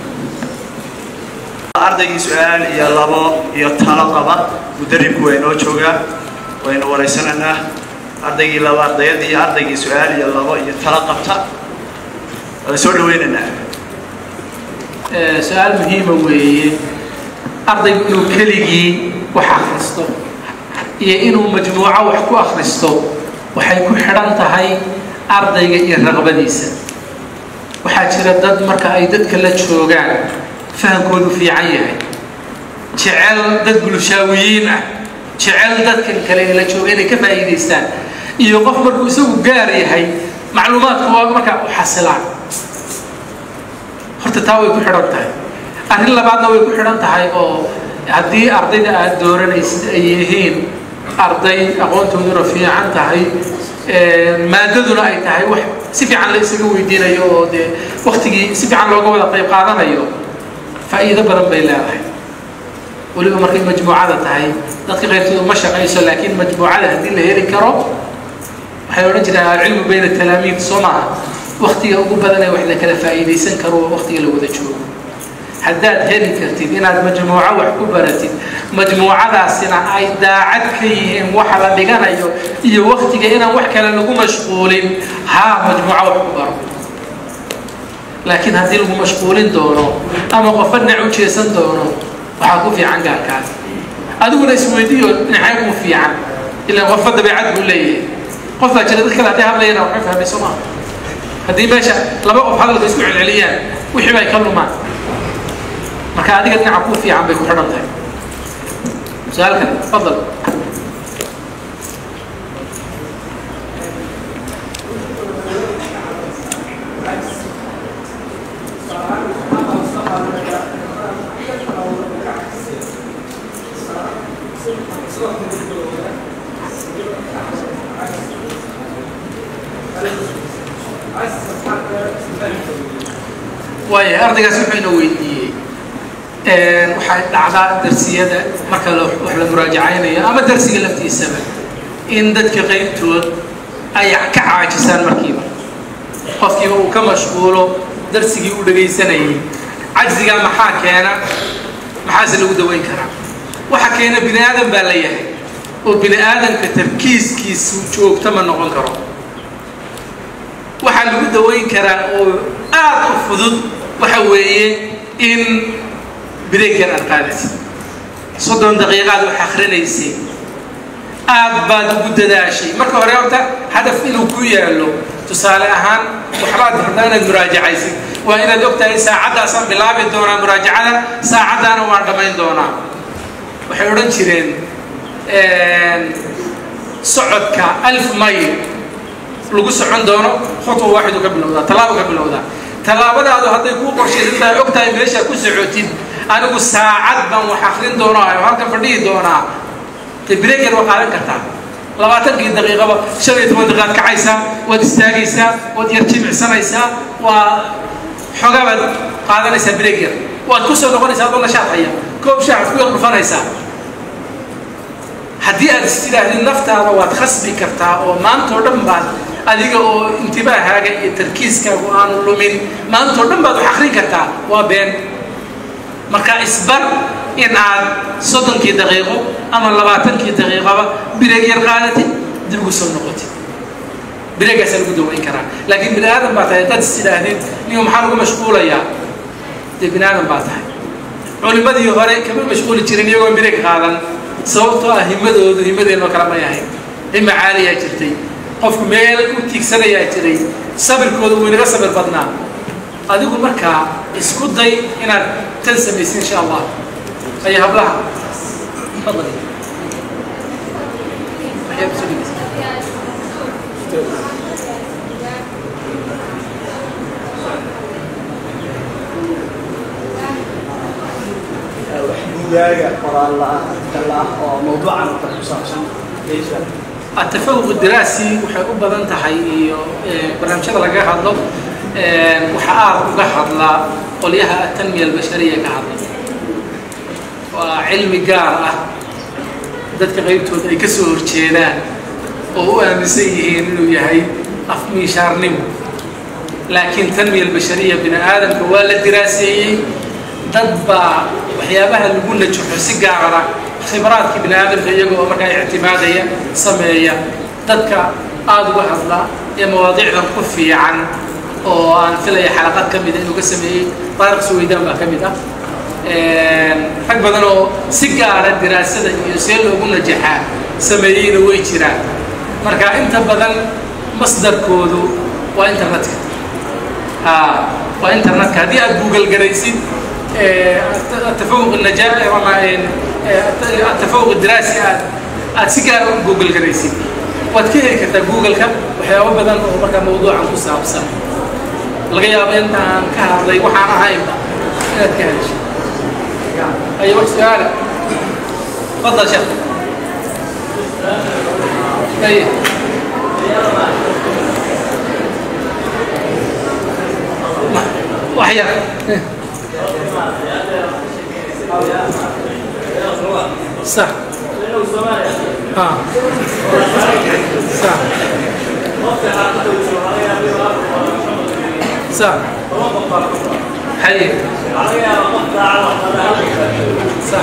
ardaygii su-aal iyo labo iyo talo qaba mudaribku waa inoo joogaa waynu waraysanaynaa ardaygii laba ardayad iyo ardaygii su-aal iyo labo iyo talo qabta waa soo dhawaynaynaa su-aal muhiima weeye ardaygu inuu keligii wax akhristo iyo inuu majmuuco wax ku akhristo waxay ku xidhan tahay ardayga iyo raqbadiisa waxaa jira dad marka ay dadka la joogaan fahamkoodu fiican yahay jecel dad bulshaawiyiin ah jecel dadkan kale ee la jooga inay ka faa'iidaystaan iyo qof markuu isagu gaar yahay macluumaadku waa markaa u xasilaan horta taa way ku xidhan tahay arrin labaadna way ku xidhan tahay oo haddii ardayda aad dooranaysid ay yihiin arday aqoontooduna fiican tahay maadaduna ay tahay wax si fiican la isaga weydiinayo oo dee waktigii si fiican looga wada qayb qaadanayo faa'iido badan bay leedahay weliba markay majmuucada tahay dadka qaybtooda ma shaqayso laakiin majmuucada haddii la heli karo waxay odhan jireen alcilmu bayna talaamiid soo maaha waktiga ugu badan ee wax la kala faa'iidaysan karo waa waktiga la wada joogo haddaad heli kartid inaad majmuuco wax ku baratid majmuucadaasina ay daacad ka yihiin waxa la dhiganayo iyo waktiga inaan wax kale lagu mashquulin haa majmuuco wax ku baro laakiin haddii lagu mashquulin doono ama qofa dhinac u jeesan doono waxaa ku fiican gaarkaas adiguna isweydiiyo dhinacay ku fiican ilaa qofba dabeecad buu leeyahay qof baa jira dad kale hadday hadlayana waxay fahmay soo maaha haddii meesha laba qof hadalka isku celceliyaan wixii bay ka lumaan marka adiga dhinaca ku fiican bay ku xidhan tahay su-aal kale fadal waaya ardaygaas wuxuu ina weydiiyey waxay dhacdaa darsiyada marka la- wax la muraajacaynayo ama darsiga laftiisaba in dadka qaybtood ay ka caajisaan markiiba qofkiiba uu ka mashquulo darsigii uu dhegaysanayay cajzigaa maxaa keena maxaase lagu daweyn karaa waxa keena bini aadan baa la yahay oo bini aadamka tarkiiskiisu joogto ma noqon karo waxaa lagu daweyn karaa oo aad u fudud waxa weeye in bireegan aad qaadaysa soddon daqiiqaad wax akrinaysay aad baad ugu dadaashay marka hore horta hadaf inuu ku yaallo tusaale ahaan waxbaad rabtaa inaad muraajacaysid waa inaad ogtahay saacaddaasaan bilaabi doonaa muraajacada saacaddaana waan dhammayn doonaa waxay odhan jireen socodka alf mayl lagu socon doono khutwa waaxidu ka bilowdaa tallaabo ka bilowdaa tallaabadaadu hadday kuu qorshaysan tahay og tahay meeshaa ku socotid anigu saacad baan wax akrin doonaa oo halkan fadhihi doonaa de breaker waa qaadan kartaa labaatankii daqiiqaba shan iyo toban daqiiqaad kacaysaa waad istaagaysaa waad yar jimicsanaysaa waa xoogaa baad qaadanaysaa breaker waad ku soo noqonaysaa adoo nashaad haya koob shaaxad ku yar dhufanaysaa haddii aad is tidhaahdid naftaada waad khasbi kartaa oo maantao dhan baad adiga oo intibaahaaga iyo tarkiiskaagu aanu lumin maantao dhan baad wax akrin kartaa waa been marka isbar in aad soddonkii daqiiqo ama labaatankii daqiiqoba bireeg yar qaadatid dib ugu soo noqotid bireegaasaa lagu daweyn karaa laakiin bini aadan baa tahay dad is tidhaahdid niyo maxaa lagu mashquulayaa dee bini aadan baa tahay culimmadii hore kama mashquuli jirin iyagoo bireeg qaadan sababtoo ah himadoodu himadeenoo kale may ahayn hima caaliyaa jirtay qofku meel u tiigsanayaa jiray sabirkooda wuu inaga sabir badnaa adigu markaa isku day inaad tan samaysid insha allah aya hablaha fadali waxyaab soo dhegeysa buugaaga qoraal la-ah artikel ah oo mawduucan oo kale ku saabsan meesha التفوق الدراسي waxay u badan tahay iyo barnaamijyada laga hadlo waxa aad uga hadla qolyaha atanmiya albashariya ka hadla waa cilmi gaar ah dadka qaybtooda ay ka soo horjeedaan oo u aaminsan yihiin inuu yahay afmiishaarnimo laakiin tanmiya albashariya bini aadamka waa la diraaseeyey dad baa waxyaabaha lagu najaxo si gaara khibraadkii bini aadamka iyagoo markaa ictimaadaya sameeya dadka aada uga hadla ee mawaadiicdan ku fiican oo aan filaya xalaqad ka mida inuu ka sameeyey taariq suweydaan baa ka mid ah rag badan oo si gaara diraasada iyo see loogu najaxaa sameeyeyna way jiraan marka inta badan masdarkoodu waa internetka waa internetka haddii aad google garaysid التفوق النجاح وما التفوق الدراسي aad aad si gaar u google garaysid waad ka heli kartaa google-ka waxyaabo badan oo markaa mawduucan ku saabsan laga yaabo inta aan ka hadlay waxaan ahaynba inaad ka hesho أي wax su-aala تفضل شيخ أي وحيا صح ها صح صح حقيقي صح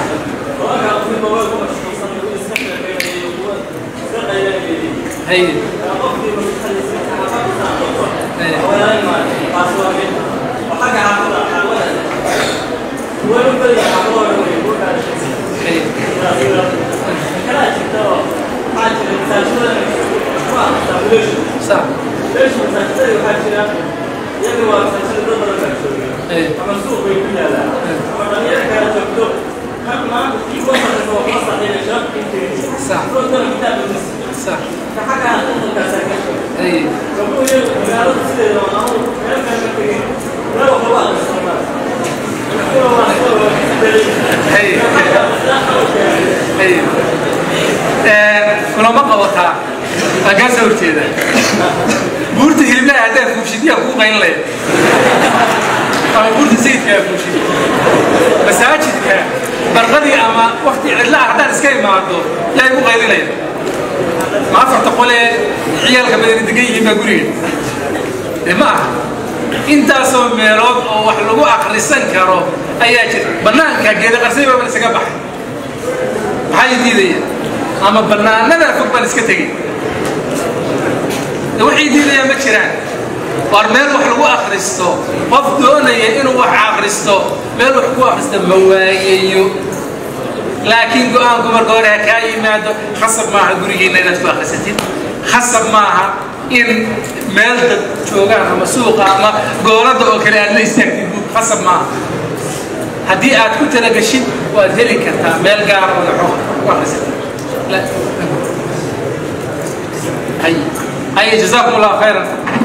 هي صح صح صح اي اي اي kulama qabataa waa kaa soo horjeeda buurta hiliblaha haddaad fuushid yaa kuu qayn leh ama burda sayidkaa fuushay masaajidka barqadii ama wakti cidla ah haddaan iska imaado yaa igu qaylinaya ma afarta qolee ciyaalka badani degan yihiin baa guriga dee ma aha intaasoo meelood oo wax lagu akrisan karo ayaa jira bannaanka geeda qarsay baa isaga baxay maxaa diidaya ama bannaanada fog baan iska tegay waxay diidayaan ma jiraan war meel wax lagu akristo qof doonaya inuu wax akristo meel wax ku akristo ma waayayo laakiin go-aanku marka hore ha kaa yimaado khasab maaha gurigiinna inaad ku akrisatid khasab maaha in meel dad joogaan ama suuqa ama goolada oo kale aad la istaagtid buug khasab maaha haddii aad ku talagashid waad heli kartaa meel gaar oo naxo ku akrisatid hay hay jazakum allah khayran